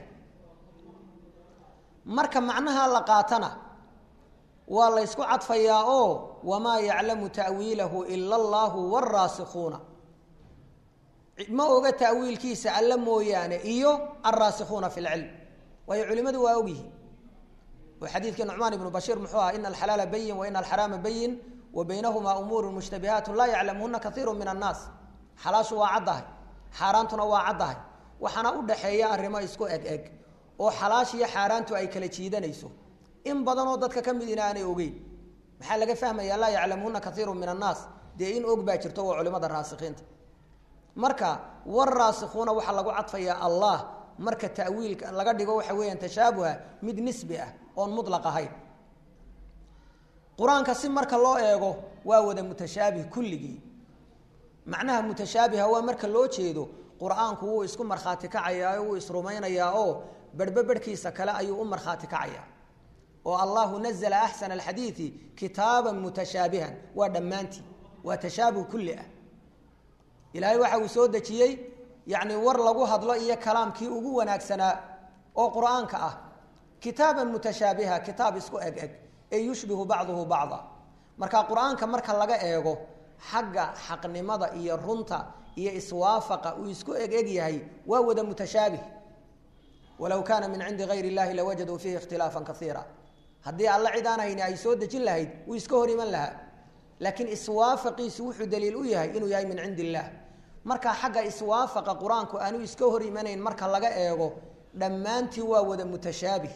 marka macnaha la qaatana waa la ysku cadfayaa oo wamaa yaclamu ta'wiilahu ila allaahu waraasikuuna ma oga ta'wiilkiisa alla mooyaane iyo alraasikuuna fi lcilm waayo culimadu waa ogyihiin oo xadiidkii nucmaan ibnu bashiir muxuu aha ina alxalaala bayin wa ina alxaraama bayin wa baynahumaa umuuru mushtabihaatu laa yaclamuhuna kaiiru min annaas xalaashu waa caddahay xaaraantuna waa caddahay waxaana u dhaxeeya arrimo isku eg eg oo xalaashiyo xaaraantu ay kala jiidanayso in badanoo dadka ka midina aanay ogeyn maxaa laga fahmaya laa yaclamuuna kaiiru min annaas dee in og baa jirto waa culimada raasikiinta marka waraasikuuna waxaa lagu cadfayaa allah marka ta'wiilka laga dhigo waxa weeyaan tashaabuha mid nisbi ah oon mutlaq ahayn qur-aanka si marka loo eego waa wada mutashaabih kulligii macnaha mutashaabiha waa marka loo jeedo qur-aanku wuu isku markhaati kacayaa wuu isrumaynayaa oo berhbe berhkiisa kale ayuu u markhaati kacayaa oo allahu nazla axsana alxadiidi kitaaban mutashaabihan waa dhammaantii waa tashaabuh kulli ah ilaahay waxa uu soo dejiyey yacni war lagu hadlo iyo kalaamkii ugu wanaagsanaa oo qur-aanka ah kitaaban mutashaabiha kitaab isku eg eg ee yushbihu bacduhu bacda marka qur-aanka marka laga eego xagga xaqnimada iyo runta iyo iswaafaqa uu isku eg eg yahay waa wada mutashaabih walow kaana min cindi gayr illahi lawajaduu fiihi ikhtilaafan kaiira haddii alla cid aan hayni ay soo dejin lahayd wuu iska hor iman lahaa laakiin iswaafaqiisu wuxuu daliil u yahay inuu yahay min cindi illaah marka xagga iswaafaqa qur-aanku aanu iska hor imanayn marka laga eego dhammaantii waa wada mutashaabih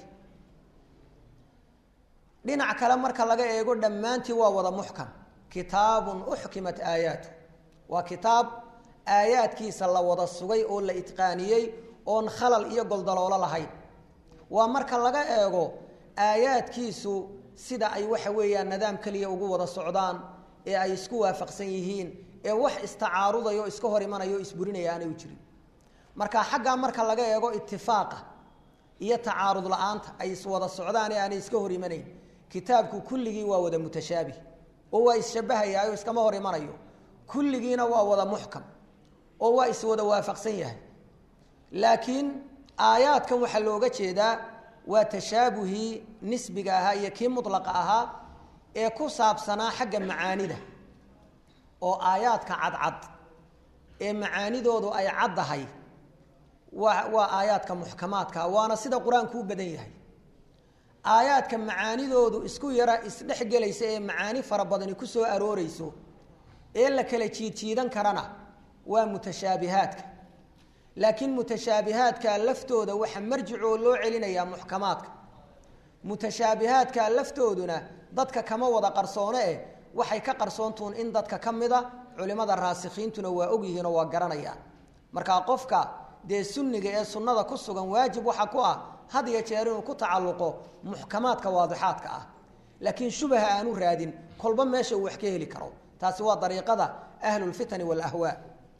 dhinac kale marka laga eego dhammaantii waa wada muxkam kitaabun uxkimat aayaatu waa kitaab aayaadkiisa la wada sugay oo la itqaaniyey oon khalal iyo goldaloolo lahayn waa marka laga eego aayaadkiisu sida ay waxa weeyaan nidaam keliya ugu wada socdaan ee ay isku waafaqsan yihiin ee wax istacaarudayo iska hor imanayo o isburinaya aanay u jirin marka xaggaa marka laga eego itifaaqa iyo tacaarud la-aanta ay iswada socdaan ee aanay iska hor imanayn kitaabku kulligii waa wada mutashaabih oo waa isshabahayaayo iskama hor imanayo kulligiina waa wada muxkam oo waa iswada waafaqsan yahay laakiin aayaadkan waxaa looga jeedaa waa tashaabuhii nisbiga ahaa iyo kii mutlaqa ahaa ee ku saabsanaa xagga macaanida oo aayaadka cadcad ee macaanidoodu ay caddahay waa waa aayaadka muxkamaadka waana sida qur-aanku u badan yahay aayaadka macaanidoodu isku yara isdhexgelaysa ee macaani fara badani ku soo arooreyso ee la kala jiidjiidan karana waa mutashaabihaadka laakiin mutashaabihaadka laftooda waxa marjicoo loo celinayaa muxkamaadka mutashaabihaadka laftooduna dadka kama wada qarsoone eh waxay ka qarsoontuun in dadka ka mida culimada raasikiintuna waa ogyihiinoo waa garanayaan markaa qofka dee sunniga ee sunnada ku sugan waajib waxa ku ah had iyo jeer inuu ku tacalluqo muxkamaadka waadixaadka ah laakiin shubaha aanu raadin kolba meesha uu wax ka heli karo taasi waa dariiqada ahlulfitani waalahwaa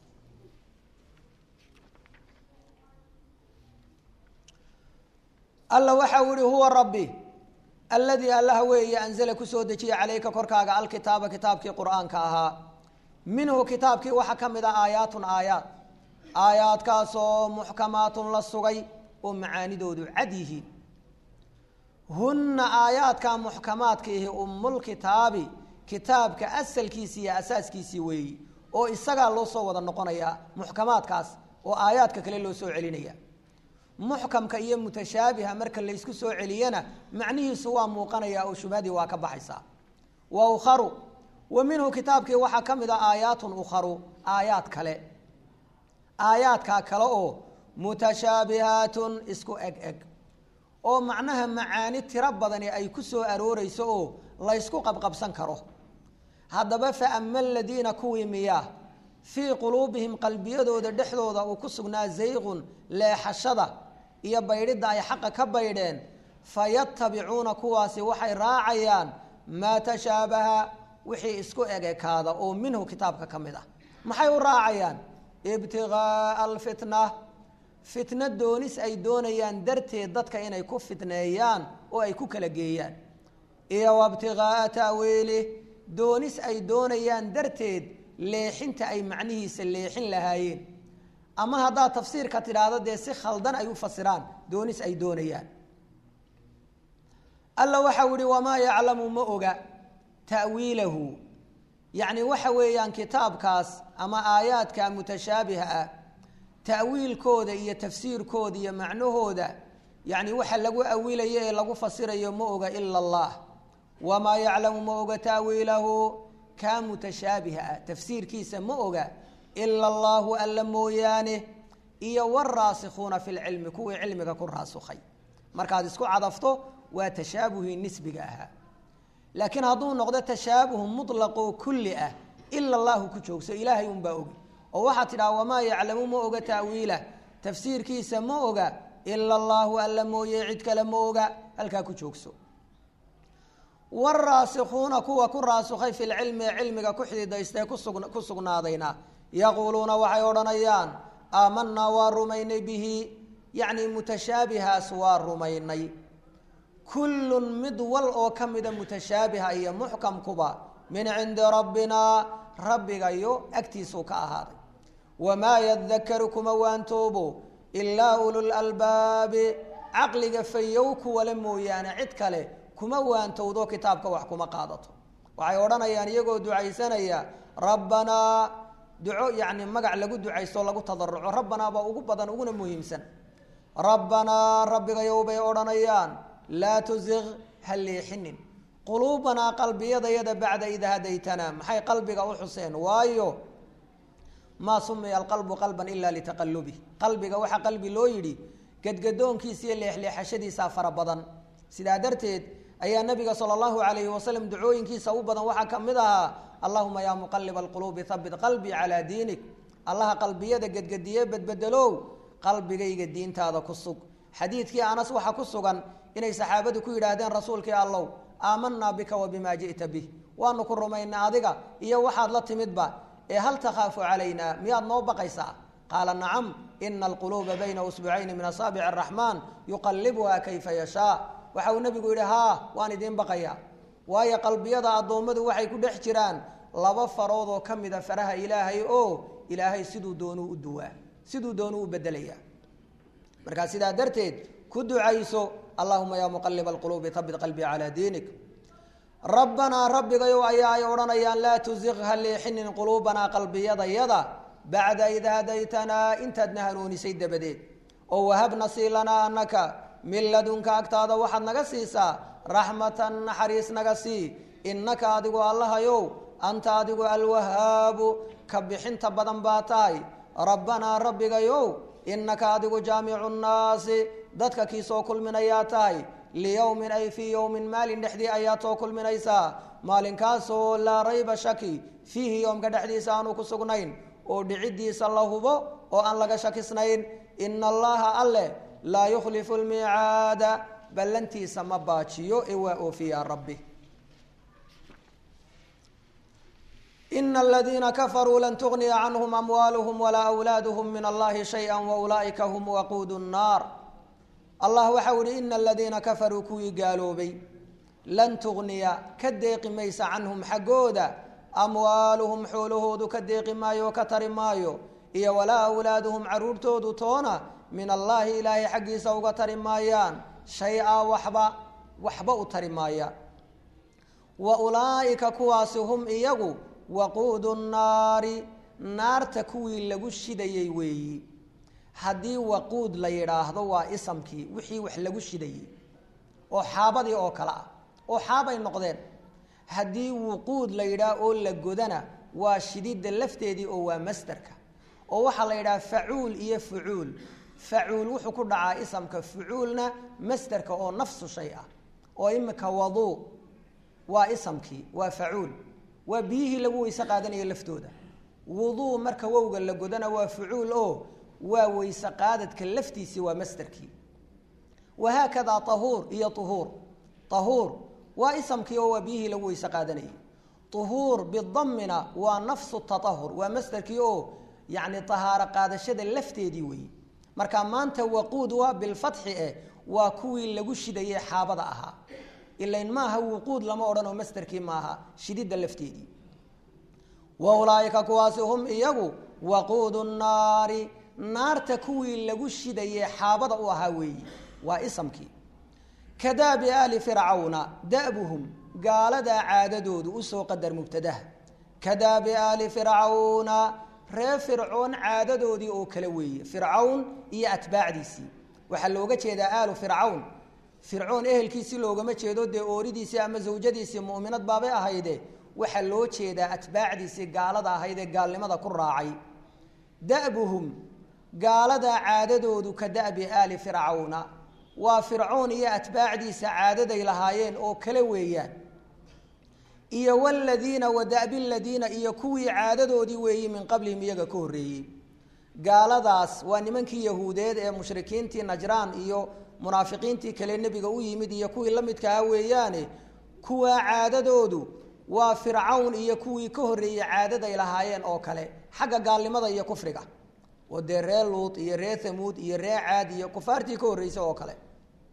alla waxa uu ihi huwa rabbi alladii allaha weeye anzala kusoo dejiya calayka korkaaga alkitaaba kitaabkii qur-aanka ahaa minhu kitaabkii waxaa ka mid a aayaatun aayaad aayaadkaasoo muxkamaatun la sugay oo macaanidoodu cad yihiin hunna aayaadka muxkamaadka ihi ummulkitaabi kitaabka asalkiisii iyo asaaskiisii weeyi oo isagaa loo soo wada noqonayaa muxkamaadkaas oo aayaadka kale loo soo celinaya muxkamka iyo mutashaabiha marka laysku soo celiyana macnihiisu waa muuqanaya oo shubhadii waa ka baxaysaa wa ukharu wa minhu kitaabkii waxaa ka mid a aayaatun ukharu aayaad kale aayaadkaa kale oo mutashaabihaatun isku eg eg oo macnaha macaani tiro badani ay ku soo arooreyso oo laysku qabqabsan karo haddaba fa ama aladiina kuwii miyaa fii quluubihim qalbiyadooda dhexdooda uu ku sugnaa zayqun leexashada iyo baydhidda ay xaqa ka baydheen fayatabicuuna kuwaasi waxay raacayaan maa tashaabaha wixii isku egekaada oo minhu kitaabka ka mid ah maxay u raacayaan ibtigaaa alfitna fitna doonis ay doonayaan darteed dadka inay ku fitneeyaan oo ay ku kala geeyaan iyo wabtigaaa ta'wiilih doonis ay doonayaan darteed leexinta ay macnihiisa leexin lahaayeen ama haddaad tafsiirka tidhaahdo dee si khaldan ay u fasiraan doonis ay doonayaan alla waxau ihi wamaa yaclamu ma oga ta'wiilahu yacni waxa weeyaan kitaabkaas ama aayaadka mutashaabiha ah ta'wiilkooda iyo tafsiirkooda iyo macnahooda yacni waxa lagu awilayo ee lagu fasirayo ma oga ila allah wamaa yaclamu ma oga ta'wiilahu kaa mutashaabiha ah tafsiirkiisa ma oga ila allahu alla mooyaane iyo waraasikuuna fi lcilmi kuwii cilmiga ku raasukhay markaad isku cadafto waa tashaabuhii nisbiga ahaa laakiin hadduu noqdo tashaabuhu mutlaqoo kulli ah ila allahu ku joogso ilaahay unbaa ogi oo waxaad tidhaha wamaa yaclamu ma oga ta'wiilah tafsiirkiisa ma oga ila allaahu alla mooye cid kale ma oga halkaa ku joogso waraasikuuna kuwa ku raasukhay fi lcilmi ee cilmiga ku xididaystae ku sugnaadayna yaquuluuna waxay odhanayaan aamanaa waa rumaynay bihi yacni mutashaabihaas waa rumaynay kullun mid wal oo ka mida mutashaabiha iyo muxkamkuba min cindi rabbina rabbigayo agtiisuu ka ahaaday wamaa yadakaru kuma waantoobo ilaa ululalbaabi caqliga fayow kuwale mooyaane cid kale kuma waantowdo kitaabka wax kuma qaadato waxay odhanayaan iyagoo ducaysanaya rabbanaa duco yacni magac lagu ducaysto lagu tadaruco rabbanaa baa ugu badan uguna muhiimsan rabbanaa rabbigayow bay odhanayaan laa tuziq ha leexinin quluubanaa qalbiyadayada bacda id hadaytanaa maxay qalbiga u xuseen waayo maa sumiya alqalbu qalban ilaa litaqalubih qalbiga waxaa qalbi loo yidhi gadgadoonkiisa iyo leexleexashadiisaa fara badan sidaa darteed ayaa nabiga sala allahu alayhi wasalam ducooyinkiisa u badan waxaa ka mid ahaa allahuma yaa muqaliba alquluubi habit qalbii calaa diinik allaha qalbiyada gedgediye bedbedelow qalbigayga diintaada ku sug xadiidkii anas waxaa ku sugan inay saxaabadu ku yidhaahdeen rasuulkii allow aamanaa bika wa bimaa ji'ta bih waanu ku rumaynay adiga iyo waxaad la timidba ee hal takhaafu calayna miyaad noo baqaysaa qaala nacam ina alquluuba bayna usbucayni min asaabici araxmaan yuqalibuha kayfa yashaa waxa uu nebigu yidhi haa waan idiin baqayaa waayo qalbiyada addoommadu waxay ku dhex jiraan laba farood oo ka mida faraha ilaahay oo ilaahay siduu doonuu u duwaa siduu doonuu u bedelayaa markaa sidaa darteed ku ducayso allahuma yaa muqaliba alquluubi habit qalbii calaa diinik rabbanaa rabbigayow ayaa ay odhanayaan laa tuziq ha leexinin quluubanaa qalbiyadayada bacda id hadaytanaa intaadna hanuunisay dabadeed oo wahabna sii lanaa anaka min ladunka agtaada waxaad naga siisaa raxmatan naxariis naga sii innaka adigu allahayow anta adigu alwahaabu ka bixinta badan baa tahay rabbanaa rabbigayow innaka adigu jaamicu nnaasi dadka kii soo kulminayaa tahay liyowmin ay fii yowmin maalin dhexdii ayaad soo kulminaysaa maalinkaasoo laa rayba shaki fiihi yoomka dhexdiisa aanu ku sugnayn oo dhiciddiisa la hubo oo aan laga shakisnayn ina allaha alleh laa yukhlifu lmiicaada ballantiisa ma baajiyo ee waa oofiyaa rabbi ina aladiina kafaruu lan tugniya canhum amwaaluhum walaa awlaaduhum min allahi shaya waulaa'ika hum waquudu nnaar allah waxau ihi ina aladiina kafaruu kuwii gaaloobay lan tugniya ka deeqi maysa canhum xaggooda amwaaluhum xoolahoodu ka deeqi maayo oo ka tari maayo iyo walaa awlaaduhum caruurtoodu toona min allaahi ilaahay xaggiisa uga tari maayaan shay-a waxba waxba u tari maayaan wa ulaa'ika kuwaasi hum iyagu waquudu nnaari naarta kuwii lagu shidayey weeyi haddii waquud la yidhaahdo waa isamkii wixii wax lagu shidayey oo xaabadii oo kale ah oo xaabay noqdeen haddii wuquud la yidhaah oo la godana waa shididda lafteedii oo waa masderka oo waxaa la yidhaha facuul iyo fucuul facuul wuxuu ku dhacaa isamka fucuulna masderka oo nafsu shay ah oo imika waduu waa isamkii waa facuul waa biyihii lagu weyse qaadanayo laftooda wuduu marka wowga la godana waa fucuul oo waa weyse qaadadka laftiisii waa masderkii wahaakadaa tahuur iyo uhuur tahuur waa isamkii oo waa biyihii lagu weyse qaadanayay uhuur bidammina waa nafsu taahur waa masderkii oo yacni tahaaro qaadashada lafteedii weeye marka maanta waquud waa bilfatxi eh waa kuwii lagu shidayey xaabada ahaa ilain maaha wuquud lama odhanoo masderkii maaha shididda lafteedii wa ulaaika kuwaasi hum iyagu waquudu nnaari naarta kuwii lagu shidayey xaabada u ahaa weeyi waa isamkii kadaabi aali fircawna da'buhum gaaladaa caadadoodu usoo qadar mubtadaha kadaabi aali fircawna ree fircoon caadadoodii oo kale weeye fircawn iyo atbaacdiisii waxaa looga jeedaa aalu fircawn fircoon ehelkiisii loogama jeedo dee ooridiisii ama zawjadiisii mu'minad baabay ahayde waxaa loo jeedaa atbaacdiisii gaalada ahayd ee gaalnimada ku raacay da'buhum gaaladaa caadadoodu ka da'bi aali fircawna waa fircoon iyo atbaacdiisa caadaday lahaayeen oo kale weeyaan iyo wladiina wada'bi ladiina iyo kuwii caadadoodii weeyi min qablihim iyaga ka horreeyey gaaladaas waa nimankii yahuudeed ee mushrikiintii najraan iyo munaafiqiintii kale nebiga u yimid iyo kuwii la midkaha weeyaane kuwaa caadadoodu waa fircawn iyo kuwii ka horreeyey caadaday lahaayeen oo kale xagga gaalnimada iyo kufriga oo dee ree luut iyo ree hamuud iyo ree caad iyo kufaartii ka horreysay oo kale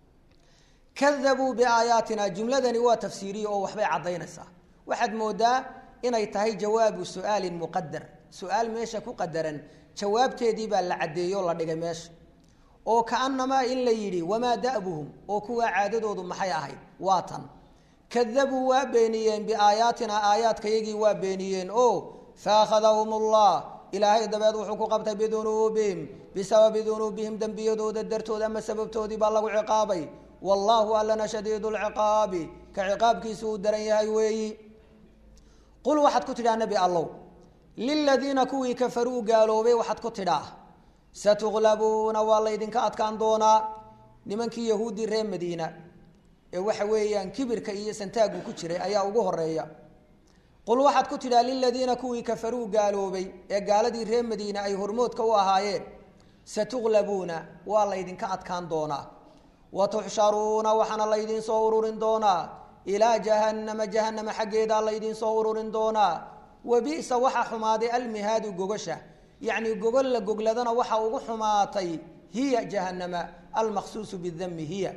kadabuu biaayaatina jumladani waa tafsiiriye oo waxbay caddaynaysaa waxaad moodaa inay tahay jawaabu su-aalin muqadar su-aal meesha ku qadaran jawaabteedii baa la caddeeyo la dhigay meesha oo kaanamaa in la yidhi wamaa da'buhum oo kuwaa caadadoodu maxay ahayd waa tan kadabuu waa beeniyeen biaayaatina aayaadkayagii waa beeniyeen oo faakhadahum allah ilaahay dabeed wuxuu ku qabtay bidunuubihim bisababi dunuubihim dembiyadooda dartood ama sababtoodii baa lagu ciqaabay wallaahu allana shadiidu lciqaabi ka ciqaabkiisu uu daran yahay weeyi qul waxaad ku tidhaha nebi allow liladiina kuwii kafaruu gaaloobay waxaad ku tidhaa satuglabuuna waa laydinka adkaan doonaa nimankii yahuuddii reer madiina ee waxa weeyaan kibirka iyo santaagu ku jiray ayaa ugu horeeya qul waxaad ku tidhaa liladiina kuwii kafaruu gaaloobay ee gaaladii reer madiina ay hormoodka u ahaayeen satuglabuuna waa laydinka adkaan doonaa wa tuxsharuuna waxaana laydiin soo ururin doonaa ilaa jahannama jahanama xaggeedaa laydiin soo ururin doonaa wa bisa waxaa xumaaday almihaadu gogasha yacni gogol la gogladana waxa ugu xumaatay hiya jahanama almaqsuusu bidami hiya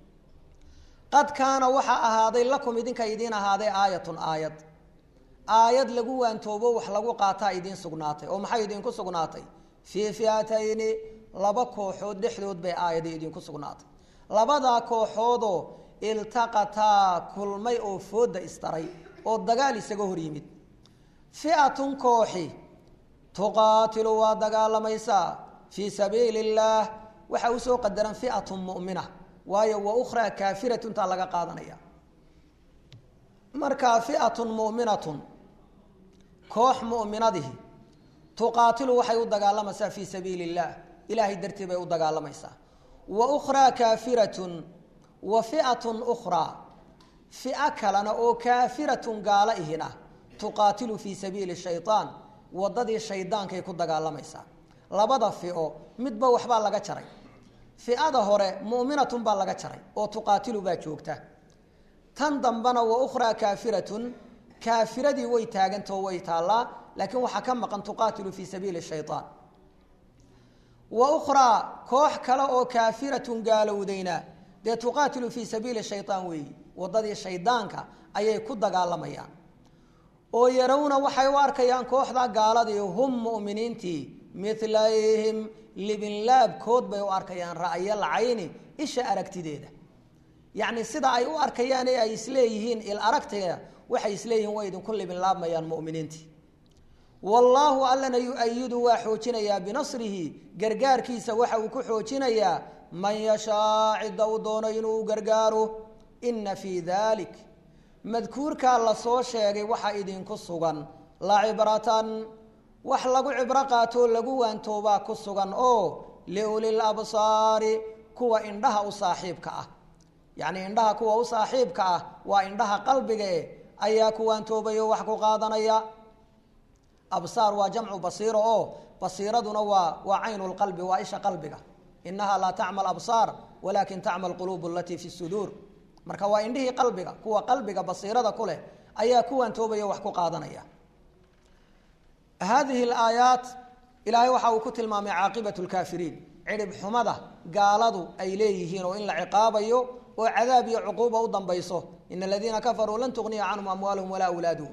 qad kaana waxaa ahaaday lakum idinka idiin ahaaday aayatun aayad aayad lagu waantoobo wax lagu qaataa idiin sugnaatay oo maxay idinku sugnaatay fii fiatayni laba kooxood dhexdood bay aayadi idinku sugnaatay labadaa kooxoodoo iltaqataa kulmay oo fooda istaray oo dagaal isaga hor yimid fiatun kooxi tuqaatilu waa dagaalamaysaa fii sabiili illaah waxaa usoo qadaran fiatun mu'mina waayo wa ukhraa kaafiratuntaa laga qaadanaya markaa fiatun mu'minatun koox mu'minadihi tuqaatilu waxay u dagaalamaysaa fii sabiili illaah ilaahay dartii bay u dagaalamaysaa wa ukhraa kaafiratun wa fiatun ukhraa fia kalena oo kaafiratun gaalo ihina tuqaatilu fii sabiili shayaan wadadii shaydaankay ku dagaalamaysaa labada fio midba waxbaa laga jaray fiada hore mu'minatun baa laga jaray oo tuqaatilu baa joogta tan dambana wa ukhraa kaafiratun kaafiradii way taagantao way taallaa laakiin waxaa ka maqan tuqaatilu fii sabiili shayaan wa ukhraa koox kale oo kaafiratun gaalowdayna dee tuqaatilu fii sabiili shayaan weeyi wadadii shaydaanka ayay ku dagaalamayaan oo yarawna waxay u arkayaan kooxda gaaladii hum mu'miniintii milayhim libinlaabkood bay u arkayaan ra'yal cayni isha aragtideeda yacni sida ay u arkayaan ee ay isleeyihiin il aragteeda waxay isleeyihiin way idinku libinlaabmayaan mu'miniintii wallaahu allana yu-ayidu waa xoojinayaa binasrihi gargaarkiisa waxa uu ku xoojinayaa man yashaa cidda uu doono inuu gargaaro ina fii dalik madkuurkaa lasoo sheegay waxaa idinku sugan la cibratan wax lagu cibro qaatoo lagu waantoobaa ku sugan oo liulil absaari kuwa indhaha u saaxiibka ah yacnii indhaha kuwa u saaxiibka ah waa indhaha qalbigae ayaa ku waantoobay oo wax ku qaadanaya absaar waa jamcu basiiro oo basiiraduna waa waa caynu lqalbi waa isha qalbiga inaha laa tacma absaar walakin tacma quluub alatii fi suduur marka waa indhihii qalbiga kuwa qalbiga basiirada ku leh ayaa ku waantoobaya wax ku qaadanaya hadihi alaayaat ilaahay waxa uu ku tilmaamay caaqibat lkaafiriin cidhib xumada gaaladu ay leeyihiin oo in la ciqaabayo oo cadaab iyo cuquuba u dambayso ina aladiina kafaruu lan tugniya canhum amwaaluhum walaa awlaaduhum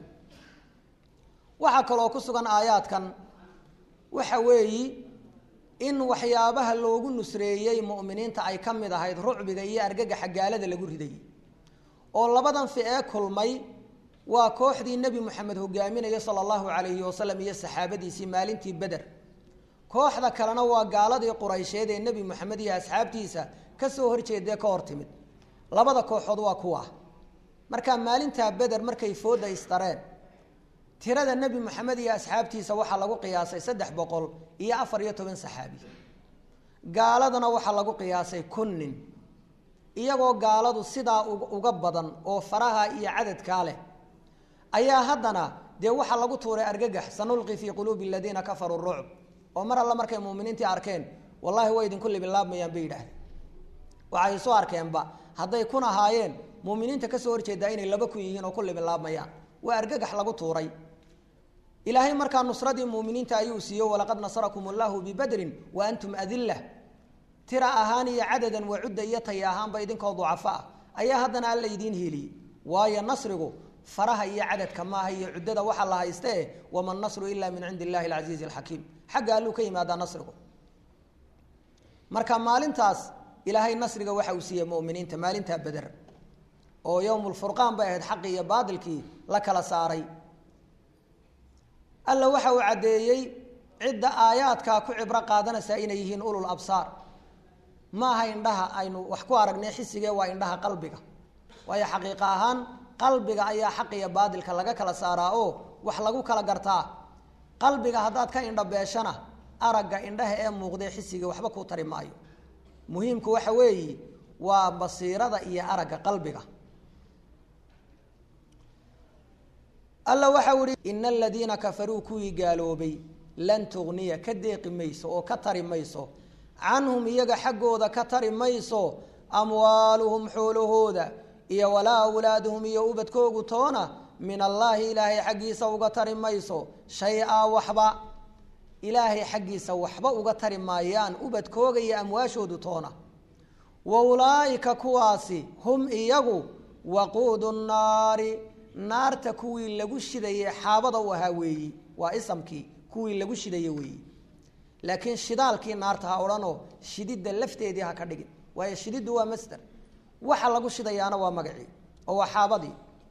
waxaa kaloo ku sugan aayaadkan waxa weeyi in waxyaabaha loogu nusreeyey mu'miniinta ay ka mid ahayd rucbiga iyo argagaxa gaalada lagu ridayay oo labadan ficee kulmay waa kooxdii nebi moxamed hogaaminaya sala allahu calayhi wasalam iyo saxaabadiisii maalintii beder kooxda kalena waa gaaladii quraysheed ee nebi moxamed iyo asxaabtiisa ka soo horjeedee ka hor timid labada kooxood waa kuwa markaa maalintaa beder markay fooda istareen tirada nebi moxamed iyo asxaabtiisa waxaa lagu qiyaasay saddex boqol iyo afar iyo toban saxaabi gaaladana waxaa lagu qiyaasay kun nin iyagoo gaaladu sidaa uga badan oo faraha iyo cadadkaa leh ayaa haddana dee waxaa lagu tuuray argagax sanulqi fii quluubi aladiina kafaruu rucb oo mar alla markay muuminiintii arkeen wallahi way idinku libinlaabmayaan bay yidhaahdeen waxay soo arkeenba hadday kun ahaayeen muuminiinta kasoo horjeedaa inay laba kun yihiin oo ku libinlaabmayaan waa argagax lagu tuuray ilaahay markaa nusradii muuminiinta ayuu siiyo walaqad nasarakum allahu bibadrin wa antum adilla tira ahaan iyo cadadan waa cudda iyo tay ahaanba idinkoo ducafo ah ayaa haddana alla idiin hiiliyey waayo nasrigu faraha iyo cadadka maaha iyo cuddada waxaa la haystae wama nasru ila min cindi illahi alcasiizi alxakiim xagga alluu ka yimaadaa nasrigu marka maalintaas ilaahay nasriga waxa uu siiyey muminiinta maalintaa beder oo yowm lfurqaan bay ahayd xaqii iyo baatilkii la kala saaray alla waxa uu caddeeyey cidda aayaadkaa ku cibro qaadanaysaa inay yihiin ulul absaar ma aha indhaha aynu wax ku aragnay xisigee waa indhaha qalbiga waayo xaqiiqa ahaan qalbiga ayaa xaq iyo baadilka laga kala saaraa oo wax lagu kala gartaa qalbiga haddaad ka indha beeshana aragga indhaha ee muuqdee xisiga waxba kuu tari maayo muhiimku waxa weeyi waa basiirada iyo aragga qalbiga alla waxau ihi ina aladiina kafaruu kuwii gaaloobay lan tugniya ka deeqi mayso oo ka tari mayso canhum iyaga xaggooda ka tari mayso amwaaluhum xoolahooda iyo walaa awlaaduhum iyo ubadkoogu toona min allaahi ilaahay xaggiisa uga tari mayso shay-a waxba ilaahay xaggiisa waxba uga tari maayaan ubadkooga iyo amwaashoodu toona wa ulaa'ika kuwaasi hum iyagu waquudu nnaari naarta kuwii lagu shidayey xaabada u ahaa weeyi waa isamkii kuwii lagu shidaye weeyi laakiin shidaalkii naarta ha odhanoo shididda lafteedii ha ka dhigin waayo shididdu waa masder waxa lagu shidayaana waa magacii oo waa xaabadii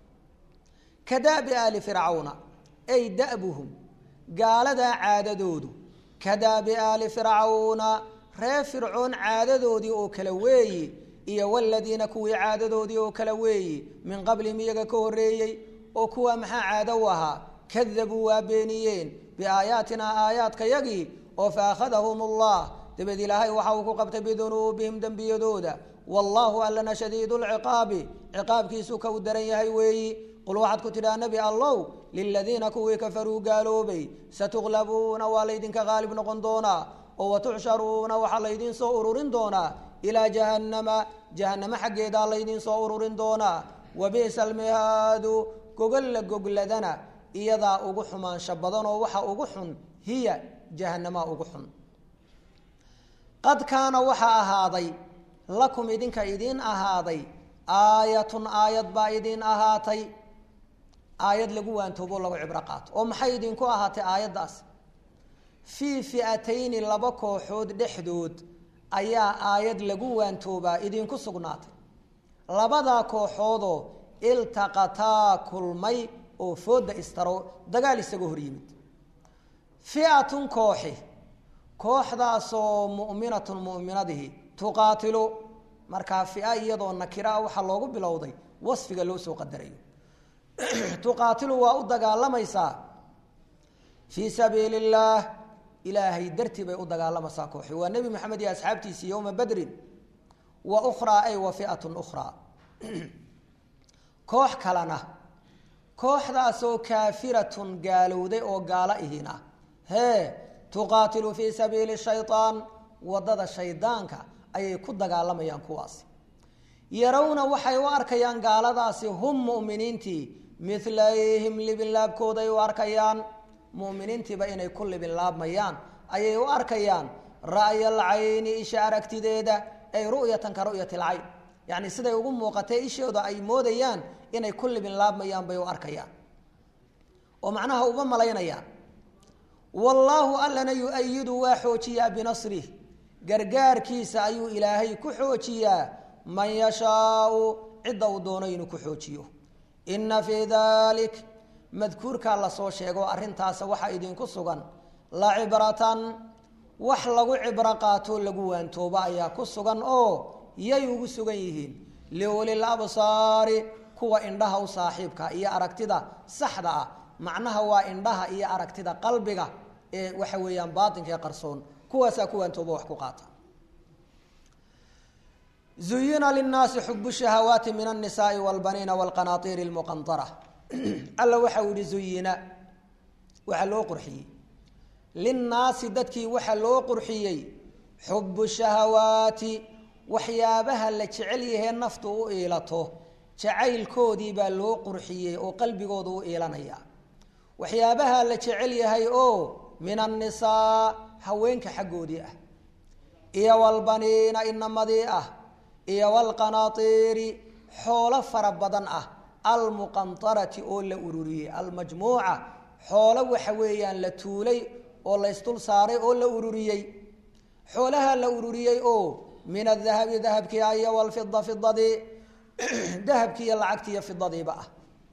ka daabi aali fircawna ay da'buhum gaaladaa caadadoodu ka daabi aali fircawna reer fircoon caadadoodii oo kale weeyi iyo waladiina kuwii caadadoodii oo kale weeyi min qablihim iyaga ka horreeyey oo kuwa maxaa caado u ahaa kadabuu waa beeniyeen biaayaatinaa aayaadkayagii oo fa akhadahum allah dabeed ilaahay waxa uu ku qabtay bidunuubihim dembiyadooda wallaahu allana shadiidu lciqaabi ciqaabkiisu ka u daran yahay weeyi qul waxaad ku tidhaha nebi allow liladiina kuwii kafaruu gaaloobay satuglabuuna waa laydinka qaalib noqon doonaa oo watuxsharuuna waxaa laydiin soo ururin doonaa ilaa jahannama jahannamo xaggeedaa laydiin soo ururin doonaa wabi'sa almihaadu gogolla gogladana iyadaa ugu xumaansho badan oo waxa ugu xun hiya jahanamaa ugu xun qad kaana waxaa ahaaday lakum idinka idiin ahaaday aayatun aayad baa idiin ahaatay aayad lagu waantoobo lagu cibro qaato oo maxay idinku ahaatay aayaddaas fii fi'atayni laba kooxood dhexdood ayaa aayad lagu waantoobaa idinku sugnaatay labadaa kooxoodoo iltaqataa kulmay oo fooda istaro dagaal isaga hor yimid fi'atun kooxi kooxdaasoo mu'minatun mu'minadihi tuqaatilu markaa fia iyadoo nakiraa waxaa loogu bilowday wasfiga loo soo qadarayo tuqaatilu waa u dagaalamaysaa fii sabiili illaah ilaahay dartii bay u dagaalamaysaa kooxi waa nebi maxamed iyo asxaabtiisii yowma badrin wa ukhraa ay wa fi'atun ukhraa koox kalena kooxdaasoo kaafiratun gaalowday oo gaalo ihina hee tuqaatilu fii sabiili shayaan wadada shaydaanka ayay ku dagaalamayaan kuwaasi yarawna waxay u arkayaan gaaladaasi hum mu'miniintii milayhim libinlaabkooday u arkayaan mu'miniintiiba inay ku libinlaabmayaan ayay u arkayaan ra'ya alcayni isha aragtideeda ay ru'yatan ka ru'yati alcayn yacni siday ugu muuqatay ishooda ay moodayaan inay ku libinlaabmayaan bay u arkayaan oo macnaha uba malaynayaan wallaahu allana yu-ayidu waa xoojiyaa binasrih gargaarkiisa ayuu ilaahay ku xoojiyaa man yashaau cidda uu doono inuu ku xoojiyo inna fii dalik madkuurkaa lasoo sheego arrintaasa waxaa idinku sugan la cibratan wax lagu cibro qaatoo lagu waantoobo ayaa ku sugan oo yay ugu sugan yihiin liulil absaari kuwa indhaha u saaxiibka iyo aragtida saxda ah macnaha waa indhaha iyo aragtida qalbiga ee waxa weeyaan baatinka ee qarsoon kuwaasaa ku waantoobo wax ku qaata zuyina linnaasi xubu shahawaati min alnisaai walbaniina walqanaatiiri lmuqantara alla waxau yihi zuyina waxaa loo qurxiyey linnaasi dadkii waxaa loo qurxiyey xubu shahawaati waxyaabaha la jecel yahee naftu u iilato jacaylkoodii baa loo qurxiyey oo qalbigooda u iilanaya waxyaabaha la jecel yahay oo min annisaa haweenka xaggoodii ah iyo walbaniina inamadii ah iyo walqanaatiiri xoolo fara badan ah almuqantarati oo la ururiyey almajmuuca xoolo waxa weeyaan la tuulay oo la ysdul saaray oo la ururiyey xoolaha la ururiyey oo min adahabi dahabkii ah iyo walfida fidadii dahabkii iyo lacagtii iyo fidadiiba ah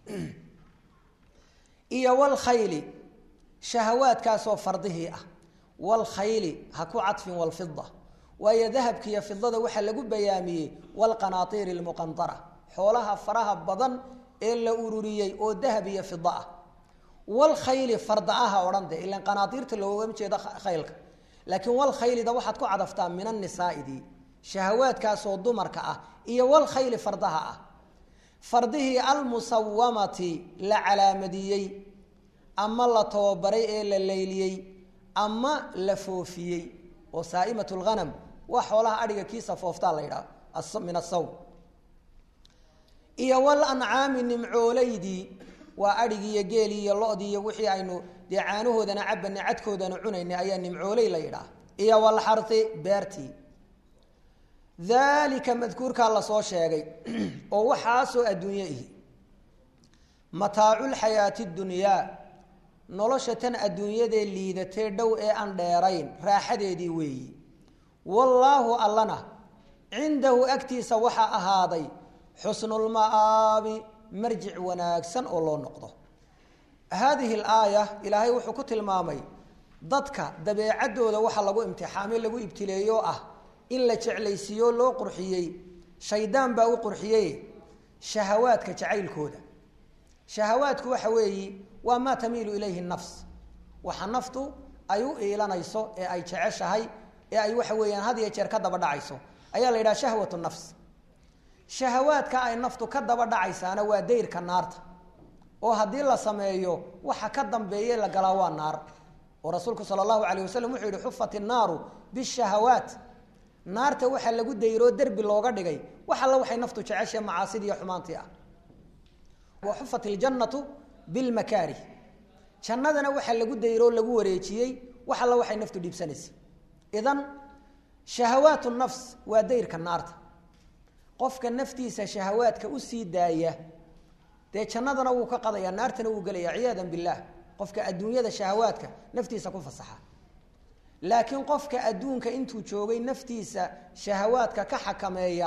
iyo walkhayli shahawaadkaasoo fardihii ah walkhayli ha ku cadfin walfida waayo dahabka iyo fidada waxaa lagu bayaamiyey walqanaatiiri lmuqantara xoolaha faraha badan ee la ururiyey oo dahab iyo fida ah walkhayli farda aha odhan de ilan qanaatiirta loogama jeedo khaylka laakiin walkhaylida waxaad ku cadaftaa min annisaaidii shahawaadkaasoo dumarka ah iyo walkhayli fardaha ah fardihii almusawamati la calaamadiyey ama la tababaray ee la leyliyey ama la foofiyey oo saaimat lghanam waa xoolaha adhiga kiisa fooftaa la yidhaha min asawm iyo walancaami nimcoolaydii waa adhigii iyo geelii iyo lodii iyo wixii aynu dee caanahoodana cabana cadkoodana cunaynay ayaa nimcooley la yidhaha iyo walxari beertii daalika madkuurkaa lasoo sheegay oo waxaasoo adduunye ihi mataaculxayaati dunyaa nolosha tan adduunyadee liidatee dhow ee aan dheerayn raaxadeedii weeyi wallaahu allana cindahu agtiisa waxaa ahaaday xusnulma'aabi marjic wanaagsan oo loo noqdo haadihi alaaya ilaahay wuxuu ku tilmaamay dadka dabeecaddooda waxa lagu imtixaamay lagu ibtileeyo ah in la jeclaysiiyo loo qurxiyey shaydaan baa u qurxiyey shahawaadka jacaylkooda shahawaadku waxa weeyi waa maa tamiilu ilayhi nafs waxa naftu ay u iilanayso ee ay jeceshahay ee ay waxa weeyaan had iyo jeer ka daba dhacayso ayaa la yidhaha shahwatu nafs shahawaadka ay naftu ka daba dhacaysaana waa dayrka naarta oo haddii la sameeyo waxa ka dambeeye la galaa waa naar oo rasuulku sala allahu calayh wasalam wuxuu yihi xufat innaaru bishahawaat naarta waxaa lagu dayroo derbi looga dhigay wax alla waxay naftu jeceshahe macaasidii iyo xumaantii ah wa xufat iljannatu bilmakaarih jannadana waxaa lagu dayroo lagu wareejiyey wax alla waxay naftu dhiibsanaysa idan shahawaat nafs waa dayrka naarta qofka naftiisa shahawaadka usii daaya dee jannadana wuu ka qadaya naartana wuu gelaya ciyaada billaah qofka adduunyada shahawaadka naftiisa ku fasaxa laakiin qofka adduunka intuu joogay naftiisa shahawaadka ka xakameeya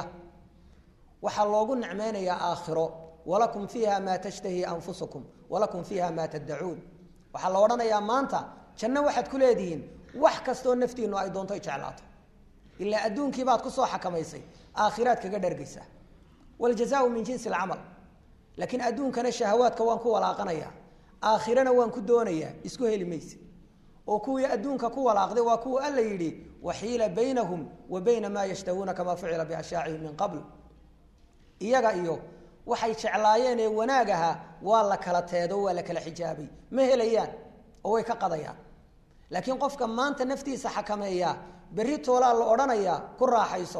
waxaa loogu nicmeynayaa aakhiro walakum fiiha maa tashtahi anfusukum walakum fiiha maa taddacuun waxaa la odhanayaa maanta janno waxaad ku leedihiin wax kastoo naftiinu ay doonto ay jeclaato ilaa adduunkii baad kusoo xakamaysay aakhiraad kaga dhargaysaa waljazaau min jinsi alcamal laakiin adduunkana shahawaadka waan ku walaaqanayaa aakhirana waan ku doonayaa isku heli mayse oo kuwii adduunka ku walaaqday waa kuwa alla yidhi waxiila baynahum wa bayna maa yashtahuuna kamaa fucila biashaacihim min qabl iyaga iyo waxay jeclaayeen ee wanaag ahaa waa la kala teedo waa la kala xijaabay ma helayaan oo way ka qadayaan laakiin qofka maanta naftiisa xakameeya berri toolaa la odhanayaa ku raaxayso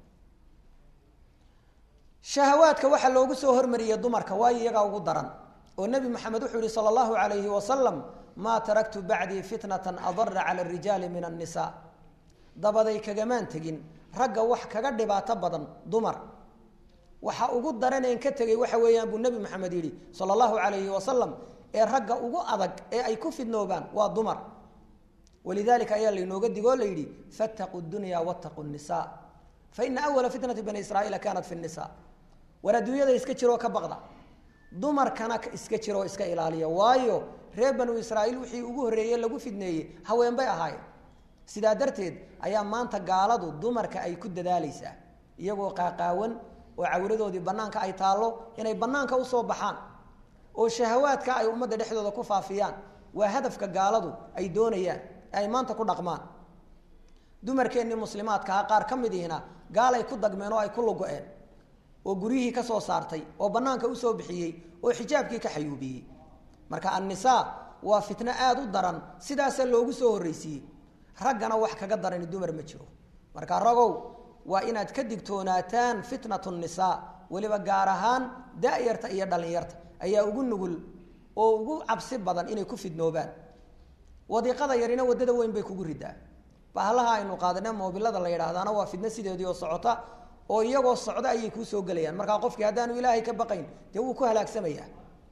shahawaadka waxaa loogu soo hormariyey dumarka waayo iyagaa ugu daran oo nebi maxamed wuxuu yihi sala allahu calayhi wasalam maa taraktu bacdii fitnatan adara cala arijaali min annisaa dabaday kagamaan tegin ragga wax kaga dhibaato badan dumar waxa ugu daraneen ka tegay waxa weeyaan buu nebi maxamed yidhi sala allahu calayhi wasalam ee ragga ugu adag ee ay ku fidnoobaan waa dumar walidalika ayaa laynooga digoo la yidhi fattaquu dunya wattaquu nisa faina awala fitnati bani israaiila kaanat fi nisa war adduunyada iska jiroo ka baqda dumarkana iska jiroo iska ilaaliya waayo reer banu israaiil wixii ugu horreeye lagu fidneeyey haween bay ahaayeen sidaa darteed ayaa maanta gaaladu dumarka ay ku dadaalaysaa iyagoo qaaqaawan oo cawradoodii banaanka ay taallo inay banaanka usoo baxaan oo shahawaadka ay ummadda dhexdooda ku faafiyaan waa hadafka gaaladu ay doonayaan ay maanta ku dhaqmaan dumarkeennii muslimaadkaa qaar ka mid ihina gaalay ku dagmeen oo ay ku lugo-een oo guryihii ka soo saartay oo bannaanka usoo bixiyey oo xijaabkii ka xayuubiyey marka annisaa waa fitno aada u daran sidaasa loogu soo horreysiiyey raggana wax kaga darani dumar ma jiro marka ragow waa inaad ka digtoonaataan fitnatu nisaa weliba gaar ahaan da-yarta iyo dhallinyarta ayaa ugu nugul oo ugu cabsi badan inay ku fidnoobaan wadiiqada yarina waddada weyn bay kugu ridaa bahalaha aynu qaadane moobilada la yidhaahdaana waa fidno sideedii oo socota oo iyagoo socda ayay kuu soo gelayaan markaa qofkii haddaanu ilaahay ka baqayn dee wuu ku halaagsamayaa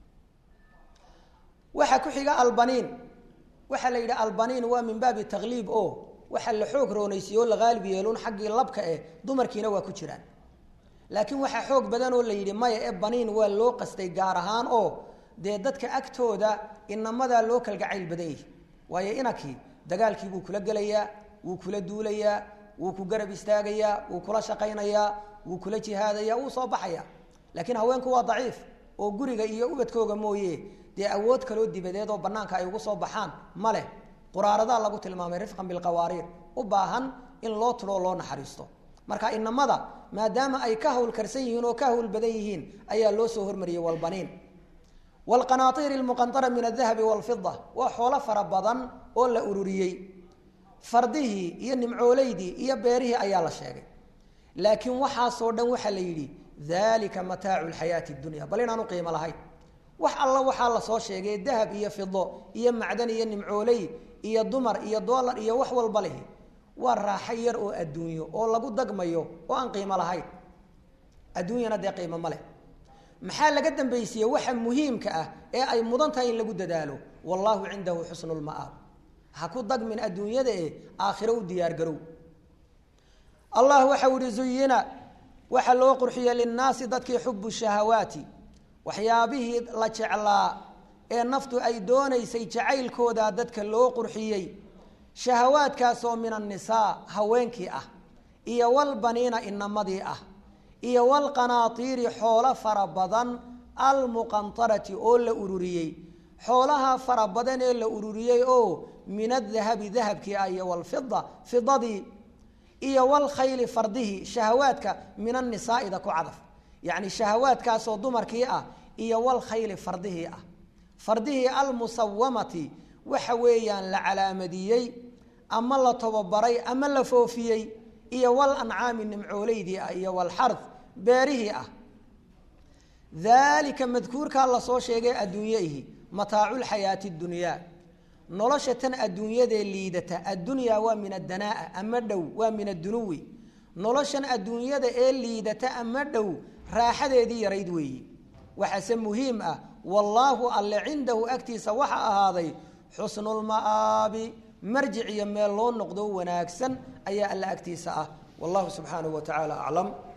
waxaa ku xiga albaniin waxaa la yidhi albaniin waa min baabi takliib o waxaa la xoog roonaysiye oo la haalib yeelun xaggii labka eh dumarkiina waa ku jiraan laakiin waxaa xoog badan oo la yidhi maya ee baniin waa loo qastay gaar ahaan oo dee dadka agtooda inamadaa loo kalgacayl badan yahi waayo inakii dagaalkii buu kula gelayaa wuu kula duulayaa wuu ku garab istaagayaa wuu kula shaqaynayaa wuu kula jihaadayaa wuu soo baxayaa laakiin haweenku waa daciif oo guriga iyo ubadkooga mooye dee awood kaloo dibadeed oo banaanka ay ugu soo baxaan ma leh quraaradaa lagu tilmaamay rifqan bilqawaariir u baahan in loo tudhoo loo naxariisto marka inamada maadaama ay ka hawlkarsan yihiin oo ka hawl badan yihiin ayaa loo soo hormariyey walbaniin wlqanaaiir lmuqanara min adahabi walfida waa xoolo fara badan oo la ururiyey fardihii iyo nimcooleydii iyo beerihii ayaa la sheegay laakiin waxaasoo dhan waxaa la yidhi dalika mataacu lxayaati dunya bal inaanu qiimo lahayn wax alla waxaa lasoo sheegay dahab iyo fido iyo macdan iyo nimcooley iyo dumar iyo dolar iyo wax walba lehi waa raaxo yar oo adduunyo oo lagu dagmayo oo aan qiimo lahayn adduunyana dee qiimo ma leh maxaa laga dambaysiiye waxa muhiimka ah ee ay mudan tahay in lagu dadaalo wallaahu cindahu xusnu lma'aab ha ku dagmin adduunyada e aakhiro u diyaargarow allah waxau ihi zuyina waxaa loo qurxiyey linnaasi dadkii xubu shahawaati waxyaabihii la jeclaa ee naftu ay doonaysay jacaylkooda dadka loo qurxiyey shahawaadkaasoo min annisaa haweenkii ah iyo walbaniina inamadii ah iyo walqanaatiiri xoolo fara badan almuqantarati oo la ururiyey xoolaha fara badan ee la ururiyey oo min adahabi dahabkii ah iyo walfida fidadii iyo walkhayli fardihii shahawaadka min annisaa'ida ku cadaf yacni shahawaadkaasoo dumarkii ah iyo walkhayli fardihii ah fardihii almusawamati waxa weeyaan la calaamadiyey ama la tobabaray ama la foofiyey iyo wal ancaami nimcooleydii ah iyo walxard beerihii ah daalika madkuurkaa lasoo sheegay adduunyaihi mataaculxayaati dunyaa nolosha tan adduunyadee liidata addunyaa waa min adanaa'a ama dhow waa min addunuwi noloshan adduunyada ee liidata ama dhow raaxadeedii yarayd weeyi waxaase muhiim ah wallaahu alle cindahu agtiisa waxa ahaaday xusnulma'aabi marjic iyo meel loo noqdo wanaagsan ayaa alla agtiisa ah wallahu subxaanahu wa tacaala aclam